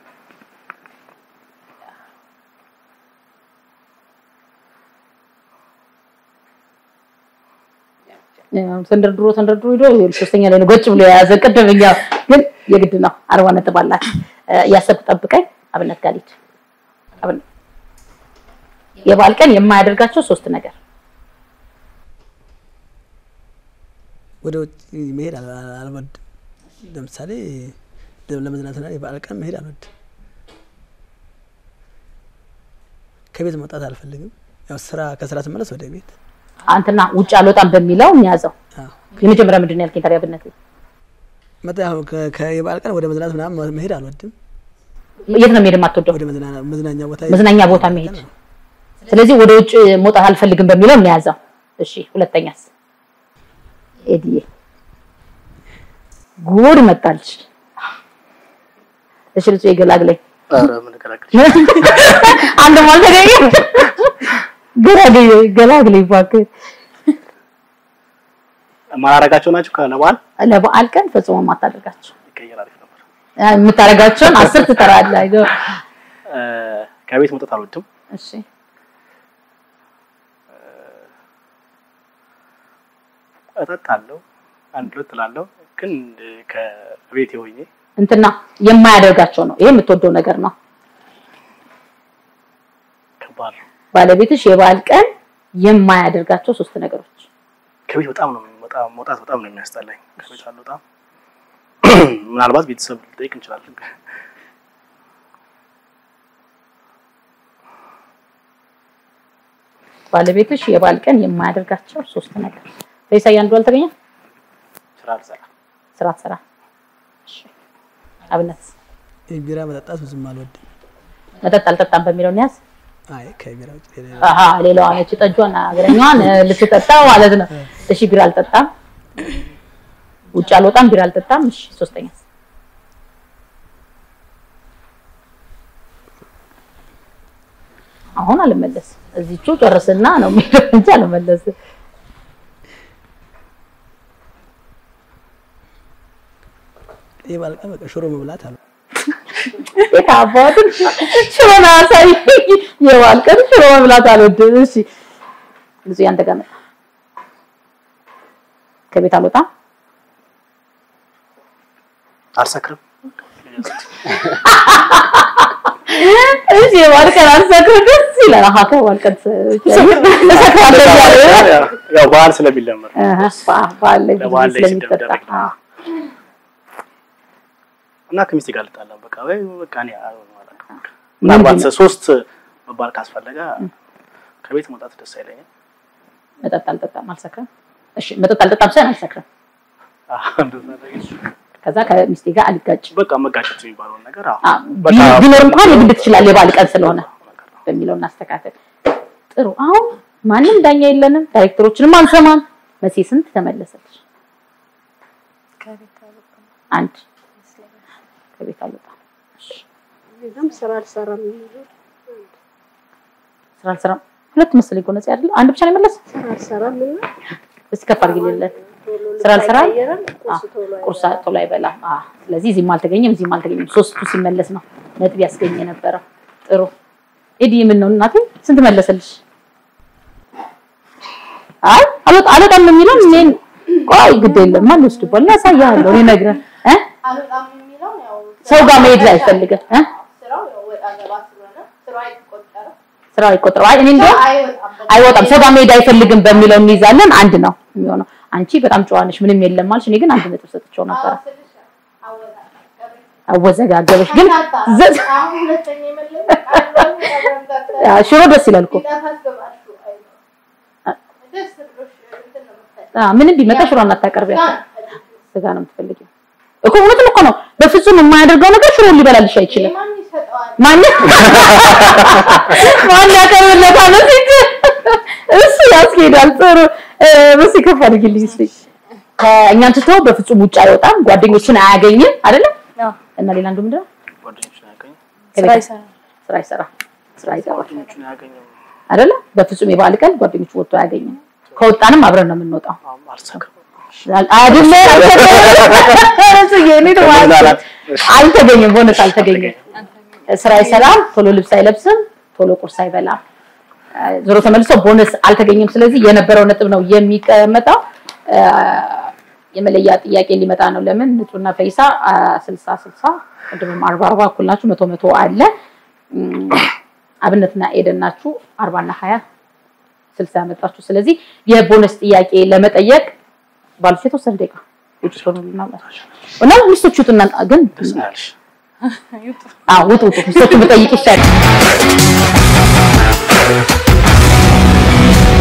ተንደርድሮ ተንደርድሮ ሄዶ ይኸውልሽ ሶስተኛ ላይ ነው ገጭ ብሎ የያዘ ቅድምኛ ግን የግድ ነው አርባ ነጥብ አላት እ፣ እያሰብኩ ጠብቀኝ አብነት ጋር ልሂድ አብነት የበዓል ቀን የማያደርጋቸው ሶስት ነገር ወደ ውጭ መሄድ አል- አል- አልወድም። ለምሳሌ ለመዝናናትና የበዓል ቀን መሄድ አልወድም። ከቤት መውጣት አልፈልግም። ያው ስራ ከስራ ስመለስ ወደ ቤት አንተና ውጭ አልወጣም በሚለው የሚያዘው አዎ። የመጀመሪያ ምንድን ነው ያልከኝ ታዲያ አብነት መጣ ከ- ከ- የበዓል ቀን ወደ መዝናናት ምናምን መሄድ አልወድም። የት ነው መሄድ የማትወደው? ወደ መዝናና- መዝናኛ ቦታ መዝናኛ ቦታ መሄድ። ስለዚህ ወደ ውጭ መውጣት አልፈልግም በሚለው ነው የያዘው። እሺ ሁለተኛስ? ኤዲዬ ጉድ መጣልሽ። እሺ ልጅ ይገላግለኝ ኧረ ምን ገላግል አንድ ማለት ነው ገላግለኝ ገላግለኝ እባክህ። ማላረጋቸው ናቸው ከለበዓል ለበዓል ቀን ፈጽሞ የማታደርጋቸው ይቀየር አሪፍ ነበር። የምታደርጋቸውን አስር ትጠራለህ። አይዞህ። እ፣ ከቤት መውጣት አልወድም። እሺ እጠጣለሁ፣ አንድ ሁለት እላለሁ፣ ግን ከቤት ሆኜ እንትና የማያደርጋቸው ነው። ይሄ የምትወደው ነገር ነው። ከባድ ነው። ባለቤትሽ የበዓል ቀን የማያደርጋቸው ሶስት ነገሮች ከቤት በጣም ነው የሚወጣ- መውጣት በጣም ነው የሚያስጠላኝ። ከቤት አልወጣም። ምናልባት ቤተሰብ ልጠይቅ እንችላለን። ባለቤትሽ የበዓል ቀን የማያደርጋቸው ሶስት ነገር ፈይሳይ አንዱ አልተገኘም። ስራ አልሰራም። ስራ ትሰራ። እሺ አብነት ቢራ መጠጣት ብዙም አልወድም። መጠጥ አልጠጣም በሚለው እንያዝ። አይ ከቢራ ውጭ ሌላ አሀ ሌላዋ ነች ጠጇን አገረኛዋን እ፣ ልትጠጣ ማለት ነው። እሺ ቢራ አልጠጣም፣ ውጭ አልወጣም፣ ቢራ አልጠጣም። እሺ ሶስተኛ አሁን አልመለስም። እዚቹ ጨርስና ነው የሚሄደው እንጂ አልመለስም። የበዓል ቀን በቃ ሽሮ መብላት አለ የካባትን ሽሮን አሳይ የበዓል ቀን ሽሮ መብላት አልወድም። እሺ ብዙ ያንተ ጋር መጣ። ከቤት አልወጣም አልሰክርም። እሺ የበዓል ቀን አልሰክርም ደስ ይላል። አሃ ከበዓል ቀን እሰክራለሁ እያለ ያው በዓል ስለሚለመድ አሃ በ- በዓል ላይ ብዙ ለበዓል ላይ ስለሚጠጣ ሲደረግ ነው። አዎ። እና ከሚስቴ ጋር ልጣላም። በቃ ወይ በቃ እኔ አላውቅም። ምናልባት ሶስት መባል ካስፈለገ ከቤት መውጣት ደስ አይለኝም። መጠጥ አልጠጣም አልሰክርም። እሺ መጠጥ አልጠጣም ሳይሆን አልሰክርም። አዎ፣ እንደዛ ነገር። ከዛ ከሚስቴ ጋር አልጋጭም። በቃ መጋጨት የሚባለውን ነገር አዎ፣ አዎ፣ በቃ ቢ- ቢኖር እንኳን የግድ ትችላለህ የበዓል ቀን ስለሆነ ነገር ነው። በሚለው እናስተካከል። ጥሩ። አሁን ማንም ዳኛ የለንም፣ ዳይሬክተሮችንም አንሰማም። መቼ ስንት ተመለሰች? አንድ ከቤት አልወጣም። እሺ፣ ሌላም ስራ አልሰራም የሚለው ስራ አልሰራም። ሁለት መሰለኝ እኮ ነፂ አይደለ? አንድ ብቻ ነው የመለሰ። ስራ አልሰራም እና እስኪ ከፍ አድርጊልለት። ቶሎ ስራ አልሰራም? አይቀየርም፣ አዎ፣ ቁርስ ቶሎ ቁርስ ቶሎ አይበላም። አዎ፣ ስለዚህ እዚህም አልተገኘም፣ እዚህም አልተገኘም። ሶስቱ ሲመለስ ነው ነጥብ ያስገኘ ነበረው። ጥሩ ኤዲ፣ ምን ነው እናቴ ስንት መለሰልሽ? አይ አልወጣ አልወጣም የሚለው ምን ቆይ ግድ የለም ማን ይወስድባል? ያሳያለሁ እኔ ነግረህ እ አልወጣም የሚለው ያው ሰው ጋር መሄድ አይፈልግም እ ስራው ያው ወጣ ገባ ስለሆነ ስራው አይቆጠርም። ስራው አይቆጥረው። አይ እኔ እንደውም አይወጣም በቃ። አይወጣም ሰው ጋር መሄድ አይፈልግም በሚለው እንይዛለን። አንድ ነው የሚሆነው። አንቺ በጣም ጨዋ ነሽ፣ ምንም የለም አልሽ። እኔ ግን አንድ ነጥብ ሰጥቼው ነበረ። አዎ ስልሽ አወጣም። አወዘጋገበሽ ግን ዘ- አሁን ሁለተኛ የመለሰ ቃል ነው ያ ሽሮ ደስ ይላል እኮ ታስገባችሁ አይ ደስ ብሎሽ እንትን ነው የምትፈልጊው። አ ምንም ቢመጣ ሽሮ እናታቀርቢያት ስጋ ነው የምትፈልጊው እኮ እውነትም እኮ ነው። በፍጹም የማያደርገው ነገር ሽሮ ሊበላልሽ አይችልም። ማን ይሰጠዋል? ማን ማን ያቀርብለታል? እስኪ እሱ ያስኬዳል። ጥሩ በስ ከፍ አድርጊልኝ እስኪ። ከእኛን ትቶ በፍጹም ውጭ አይወጣም፣ ጓደኞቹን አያገኝም አይደለም። እና ሌላ አንዱ ምንድን ነው? ጓደኞቹን አያገኝም፣ ስራ ይሰራል። ስራ ይሰራል፣ ስራ ይገባል ጓደኞቹን አያገኝም። አይደለ? በፍጹም የበዓል ቀን ጓደኞቹ ወጥቶ አያገኝም። ከወጣንም አብረን ነው የምንወጣው። አዎ፣ አልሰክርም። አይደለ? መዛላት። አልተገኘም፣ ቦነስ አልተገኘም። ስራ አይሰራም፣ ቶሎ ልብስ አይለብስም፣ ቶሎ ቁርስ አይበላም። ዞሮ ተመልሶ ቦነስ አልተገኘም። ስለዚህ የነበረው ነጥብ ነው የሚቀመጠው። አ፣ የመለያ ጥያቄ ሊመጣ ነው። ለምን ንጹህና ፈይሳ አ፣ ስልሳ ስልሳ ቅድምም አርባ አርባ እኩል ናችሁ፣ መቶ መቶ አለ። እም፣ አብነትና ኤደን ናችሁ አርባና ሀያ ስልሳ ያመጣችሁ። ስለዚህ የቦነስ ጥያቄ ለመጠየቅ ባሉት የተወሰነ ደቂቃ ውጭ ሆኑልና እና ሚስቶቹ ውጡና ግን ደስ ነው ያልሽ። አዎ ውጡ ውጡ ሚስቶቹ ብጠይቅ ይሻላል።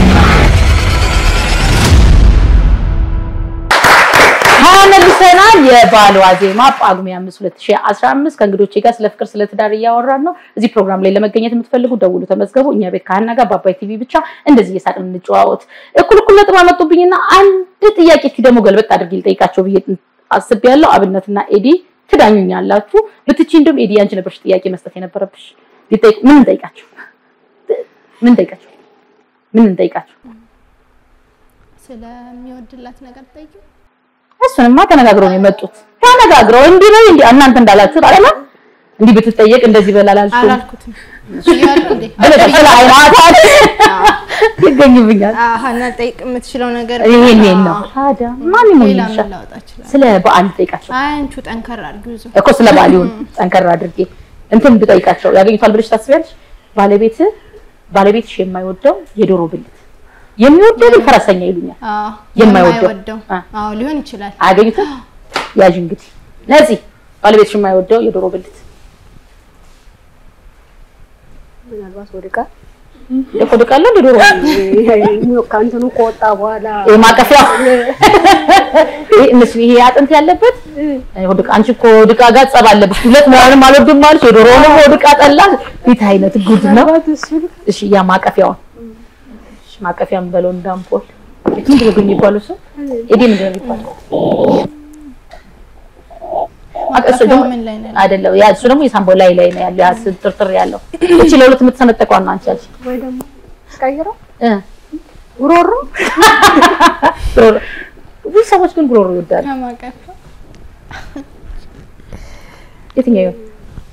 ተመልሰናል። የበዓል ዋዜማ ጳጉሜ 5 2015 ከእንግዶቼ ጋር ስለ ፍቅር ስለ ትዳር እያወራን ነው። እዚህ ፕሮግራም ላይ ለመገኘት የምትፈልጉ ደውሉ፣ ተመዝገቡ። እኛ ቤት ከሀና ጋር በአባይ ቲቪ ብቻ እንደዚህ እየሳቅን እንጨዋወት። እኩል እኩል ነጥብ አመጡብኝና አንድ ጥያቄ እስኪ ደግሞ ገልበጥ አድርጌ ልጠይቃቸው ብዬ አስቤያለሁ። አብነትና ኤዲ ትዳኙኛላችሁ። ብትቺ እንደውም ኤዲ አንቺ ነበርሽ ጥያቄ መስጠት የነበረብሽ። ሊጠይቅ ምን እንጠይቃቸው? ምን እንጠይቃቸው? ምን እንጠይቃቸው? ስለሚወድላት ነገር ጠይቂ። እሱንማ ተነጋግረው ነው የመጡት። ተነጋግረው እንዲህ ነው እንዲህ እናንተ እንዳላችሁት አይደለ? እንዲህ ብትጠየቅ እንደዚህ በላላልሽ አላልኩትም እያሉ እንዴ ብለሽ ስለ አይናታት ይገኝብኛል። ሀና ጠይቅ የምትችለው ነገር ይሄን ይሄን ነው ታዲያ ማን ሌላ ይሞልሻል? ምን ላወጣ እችላለሁ? ስለ በዓል ጠይቃቸው አይ አንቺ ጠንከር አድርጊው ይዞ እኮ ስለ በዓል ይሁን ጠንከር አድርጌ እንትን ብጠይቃቸው ያገኙታል ብለሽ ታስቢያለሽ? ባለቤት ባለቤትሽ የማይወደው የዶሮ ብልት የሚወደው ግን ፈረሰኛ ይሉኛል። አዎ የማይወደው? የማይወደው አ። አዎ ሊሆን ይችላል። አያገኙትም? ያዥ እንግዲህ ነዚህ ባለቤትሽ የማይወደው የዶሮ ብልት ምናልባት ወድቃ ይቆድቃል እንደ ዶሮ ከእንትኑ ከወጣ በኋላ ይሄ ማቀፊያ ይሄ እነሱ ይሄ አጥንት ያለበት ወድቃ አንቺ እኮ ወድቃ ጋር ጸብ አለብሽ። ሁለት ምናምን አልወድም ማለሽ የዶሮውንም ወድቃ ጠላ ፊት አይነት ጉድ ነው። እሺ ያ ማቀፊያውን እሺ ማቀፊያም በለው እንዳምፖል ምንድን ነው ግን የሚባለው እሱ ኤዲ ምንድን ነው የሚባለው? እሱ ደግሞ ምን ላይ ነው ያለው? አይደለም ያ እሱ ደግሞ የሳምቦ ላይ ላይ ነው ያለው ያ ጥርጥር ያለው እቺ ለሁለት የምትሰነጠቀው ነው አንቺ ያልሽ ወይ ደግሞ ቀይረው እ ጉሮሮ ጉሮሮ ብዙ ሰዎች ግን ጉሮሮ ይወዳሉ። ከማቀፊያው የትኛው ይሆን?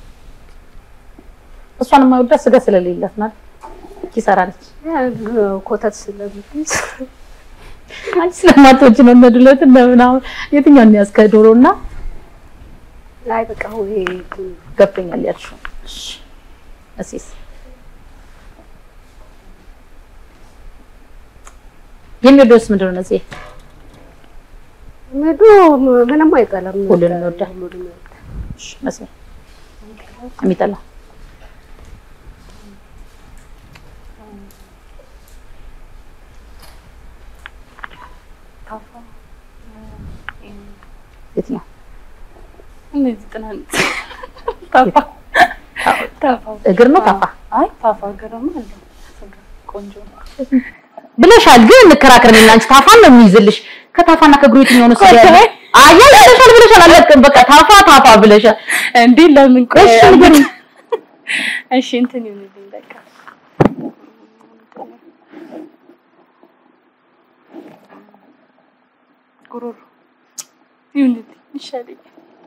እሷን የማይወዳት ስጋ ስለሌላት ናት። ኪሳራ ነች። ኮተት ስለምትይዝ አንቺ ስለማትወጂ ነው እነ ዱለት እነ ምናምን የትኛውን ያዝ ከዶሮ እና አይ በቃ ወይ ገብቶኛል ያልሽው። እሺ እሲስ የሚወደውስ ምንድን ነው? ነፂ ምዱ ምንም አይጠላም። ሁሉንም ይወዳል። ሁሉንም ይወዳል። እሺ መስሜ የሚጠላ የትኛው? እነዚህ ትናንት ታፋ ታፋ እግር ነው ታፋ አይ ታፋ ገረማ አለ ቆንጆ ነው። ብለሻል። ግን እንከራከር እኔና አንቺ ታፋን ነው የሚይዝልሽ። ከታፋና ከእግሩ የትኛው ነው ስጋ ያለው? አያ ብለሻል ብለሻል። አለቅም በቃ ታፋ ታፋ ብለሻል። እንዴ ለምን ቆይ እሺ ንገሪኝ። እሺ እንትን ይሁንልኝ በቃ ጉሮሮ ይሁንልኝ ይሻለኛል።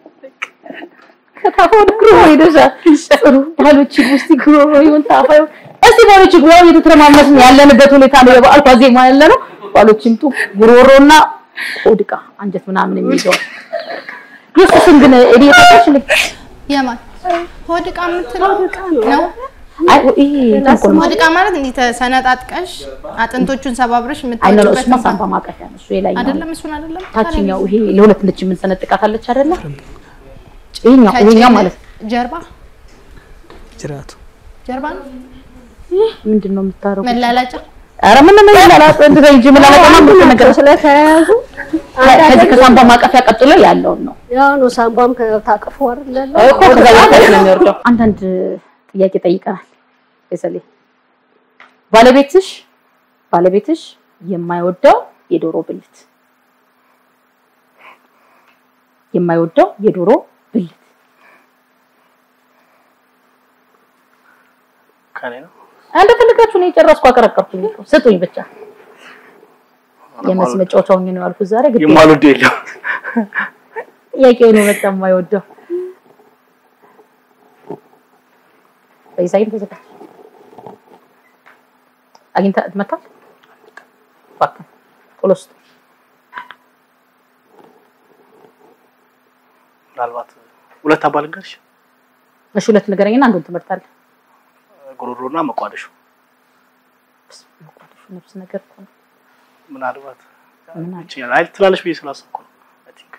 ከታፋ ወደ እግሩ ሄደሻል። ጥሩ ባሎች ውስጥ ጉሮሮ ይሁን ታፋ ይሁን እስቲ ባሎች ጉሮሮ እየተተረማመስን ያለንበት ሁኔታ ነው። የበዓል ዋዜማ ያለ ነው። ባሎች ይምጡ። ጉሮሮና ሆድቃ አንጀት ምናምን የሚይዘው የሱስን ግን እኔ የታች የማን ሆድቃ የምትለው ነው? አይ ይሄ እንትን እኮ ነው። ሆድቃ ማለት እንዲህ ተሰነጣጥቀሽ አጥንቶቹን ሰባብረሽ አይ ነው የምትወጪበት እሱማ ሳምባ ማቀፊያ ነው። እሱ የላይኛው ነው። አይደለም። እሱን አይደለም። ታችኛው ይሄ ለሁለት ልጅ የምንሰነጥቃት አለች አይደለ? ይሄኛው ይሄኛው ማለት ጀርባ ጅራቱ ጀርባ ነው ምንድን ነው የምታረጉት? መላላጫ ኧረ ምን ነው መላላጥ እንደ እንጂ መላላጥ ነው ብዙ ነገር ስለተያያዙ ከዚህ ከሳምባ ማቀፊያ ቀጥሎ ያለውን ነው ያው ነው ሳምባም ከታቅፎ አይደለ እኮ ከዛ በኋላ ነው የሚወርደው። አንዳንድ ጥያቄ ጠይቀናል። ፈይሰሌ ባለቤትሽ ባለቤትሽ የማይወደው የዶሮ ብልት የማይወደው የዶሮ ብልት ከኔ ነው እንደፈለጋችሁ ነው የጨረስኩ። አቀረቀርኩኝ እኮ ስጡኝ ብቻ። የመሲ መጫወቻውን ነው ያልኩት ዛሬ ግድ የማልወድ የለም። ጥያቄው ነው በጣም የማይወደው በይሳይን ተዘጋጅ አግኝታ መጣል እባክህ ቶሎ ስጥ። ምናልባት ሁለት አባል ልንገርሽ፣ እሺ ሁለት ንገረኝና አንዱን ትምህርት አለ ጉሮሮና መቋደሾ። ነፍስ ነገር እኮ ነው። ምናልባት ምን አለ? ይችላል አይ ትላለሽ ብዬ ስላሰብኩ ነው። I think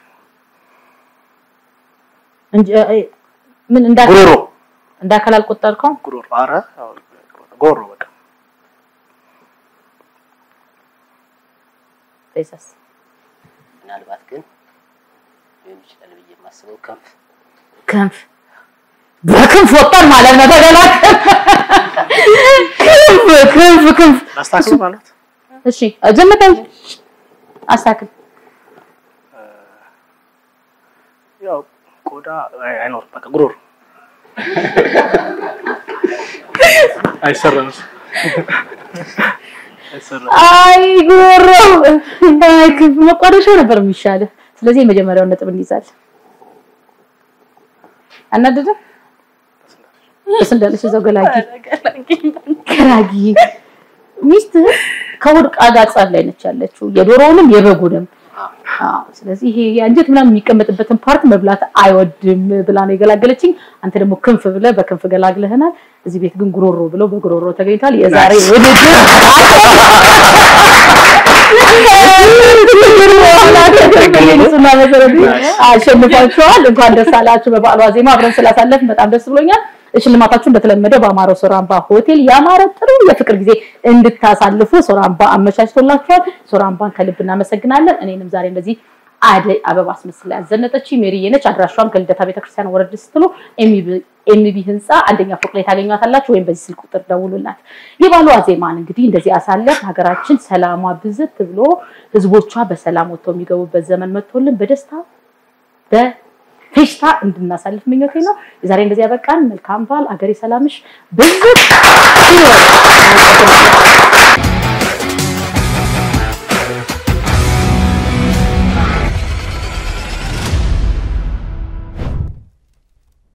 እንጂ እ፣ ምን እንዳ ጉሮሮ እንዳካል አልቆጠርከውም? ጉሮሮ፣ ኧረ አዎ፣ ጉሮሮ በቃ በይሳስ ምናልባት ግን ሊሆን ይችላል ብዬ የማስበው ክንፍ ክንፍ በክንፍ ወጣን ማለት ነው። ተገላገል ክንፍ ክንፍ ክንፍ ላስታክል ማለት እሺ ጀመታይ አስታክል ያው ቆዳ አይ- አይኖርም። በቃ ጉሮሮ አይሰራም እሱ። አይሰራም። አይ ጉሮሮ አይ ክንፍ መቋደሻው ነበር የሚሻለ። ስለዚህ የመጀመሪያውን ነጥብ እንይዛለን። አናደደ ደስ እንዳለሽ እዛው ገላጊ ገላጊ ሚስት ከወድቃ ጋር ጸብ ላይ ነች ያለችው የዶሮውንም የበጉንም አዎ ስለዚህ ይሄ የአንጀት ምናምን የሚቀመጥበትን ፓርት መብላት አይወድም ብላ ነው የገላገለችኝ። አንተ ደግሞ ክንፍ ብለህ በክንፍ ገላግለህናል። እዚህ ቤት ግን ጉሮሮ ብለው በጉሮሮ ተገኝቷል። የዛሬ ውድድር አሸንፋችኋል። እንኳን ደስ አላችሁ። በበዓሉ ዋዜማ አብረን ስላሳለፍን በጣም ደስ ብሎኛል። ሽልማታችሁን እንደተለመደው በአማረው ሶራምባ ሆቴል ያማረ ጥሩ የፍቅር ጊዜ እንድታሳልፉ ሶራምባ አመቻችቶላችኋል። ሶራምባን ከልብ እናመሰግናለን። እኔንም ዛሬ እንደዚህ አደይ አበባ አስመስላ ያዘነጠች ሜሪዬ ነች። አድራሿም ከልደታ ቤተክርስቲያን ወረድ ስትሉ ኤምቢ ህንፃ አንደኛ ፎቅ ላይ ታገኟታላችሁ፣ ወይም በዚህ ስልክ ቁጥር ደውሉላት። የበዓሉ ዋዜማን እንግዲህ እንደዚህ አሳለፍ ሀገራችን ሰላሟ ብዝት ብሎ ህዝቦቿ በሰላም ወጥተው የሚገቡበት ዘመን መጥቶልን በደስታ በፌሽታ እንድናሳልፍ ምኞቴ ነው። የዛሬ እንደዚህ ያበቃን። መልካም በዓል። አገሬ ሰላምሽ ብዝት ይበል።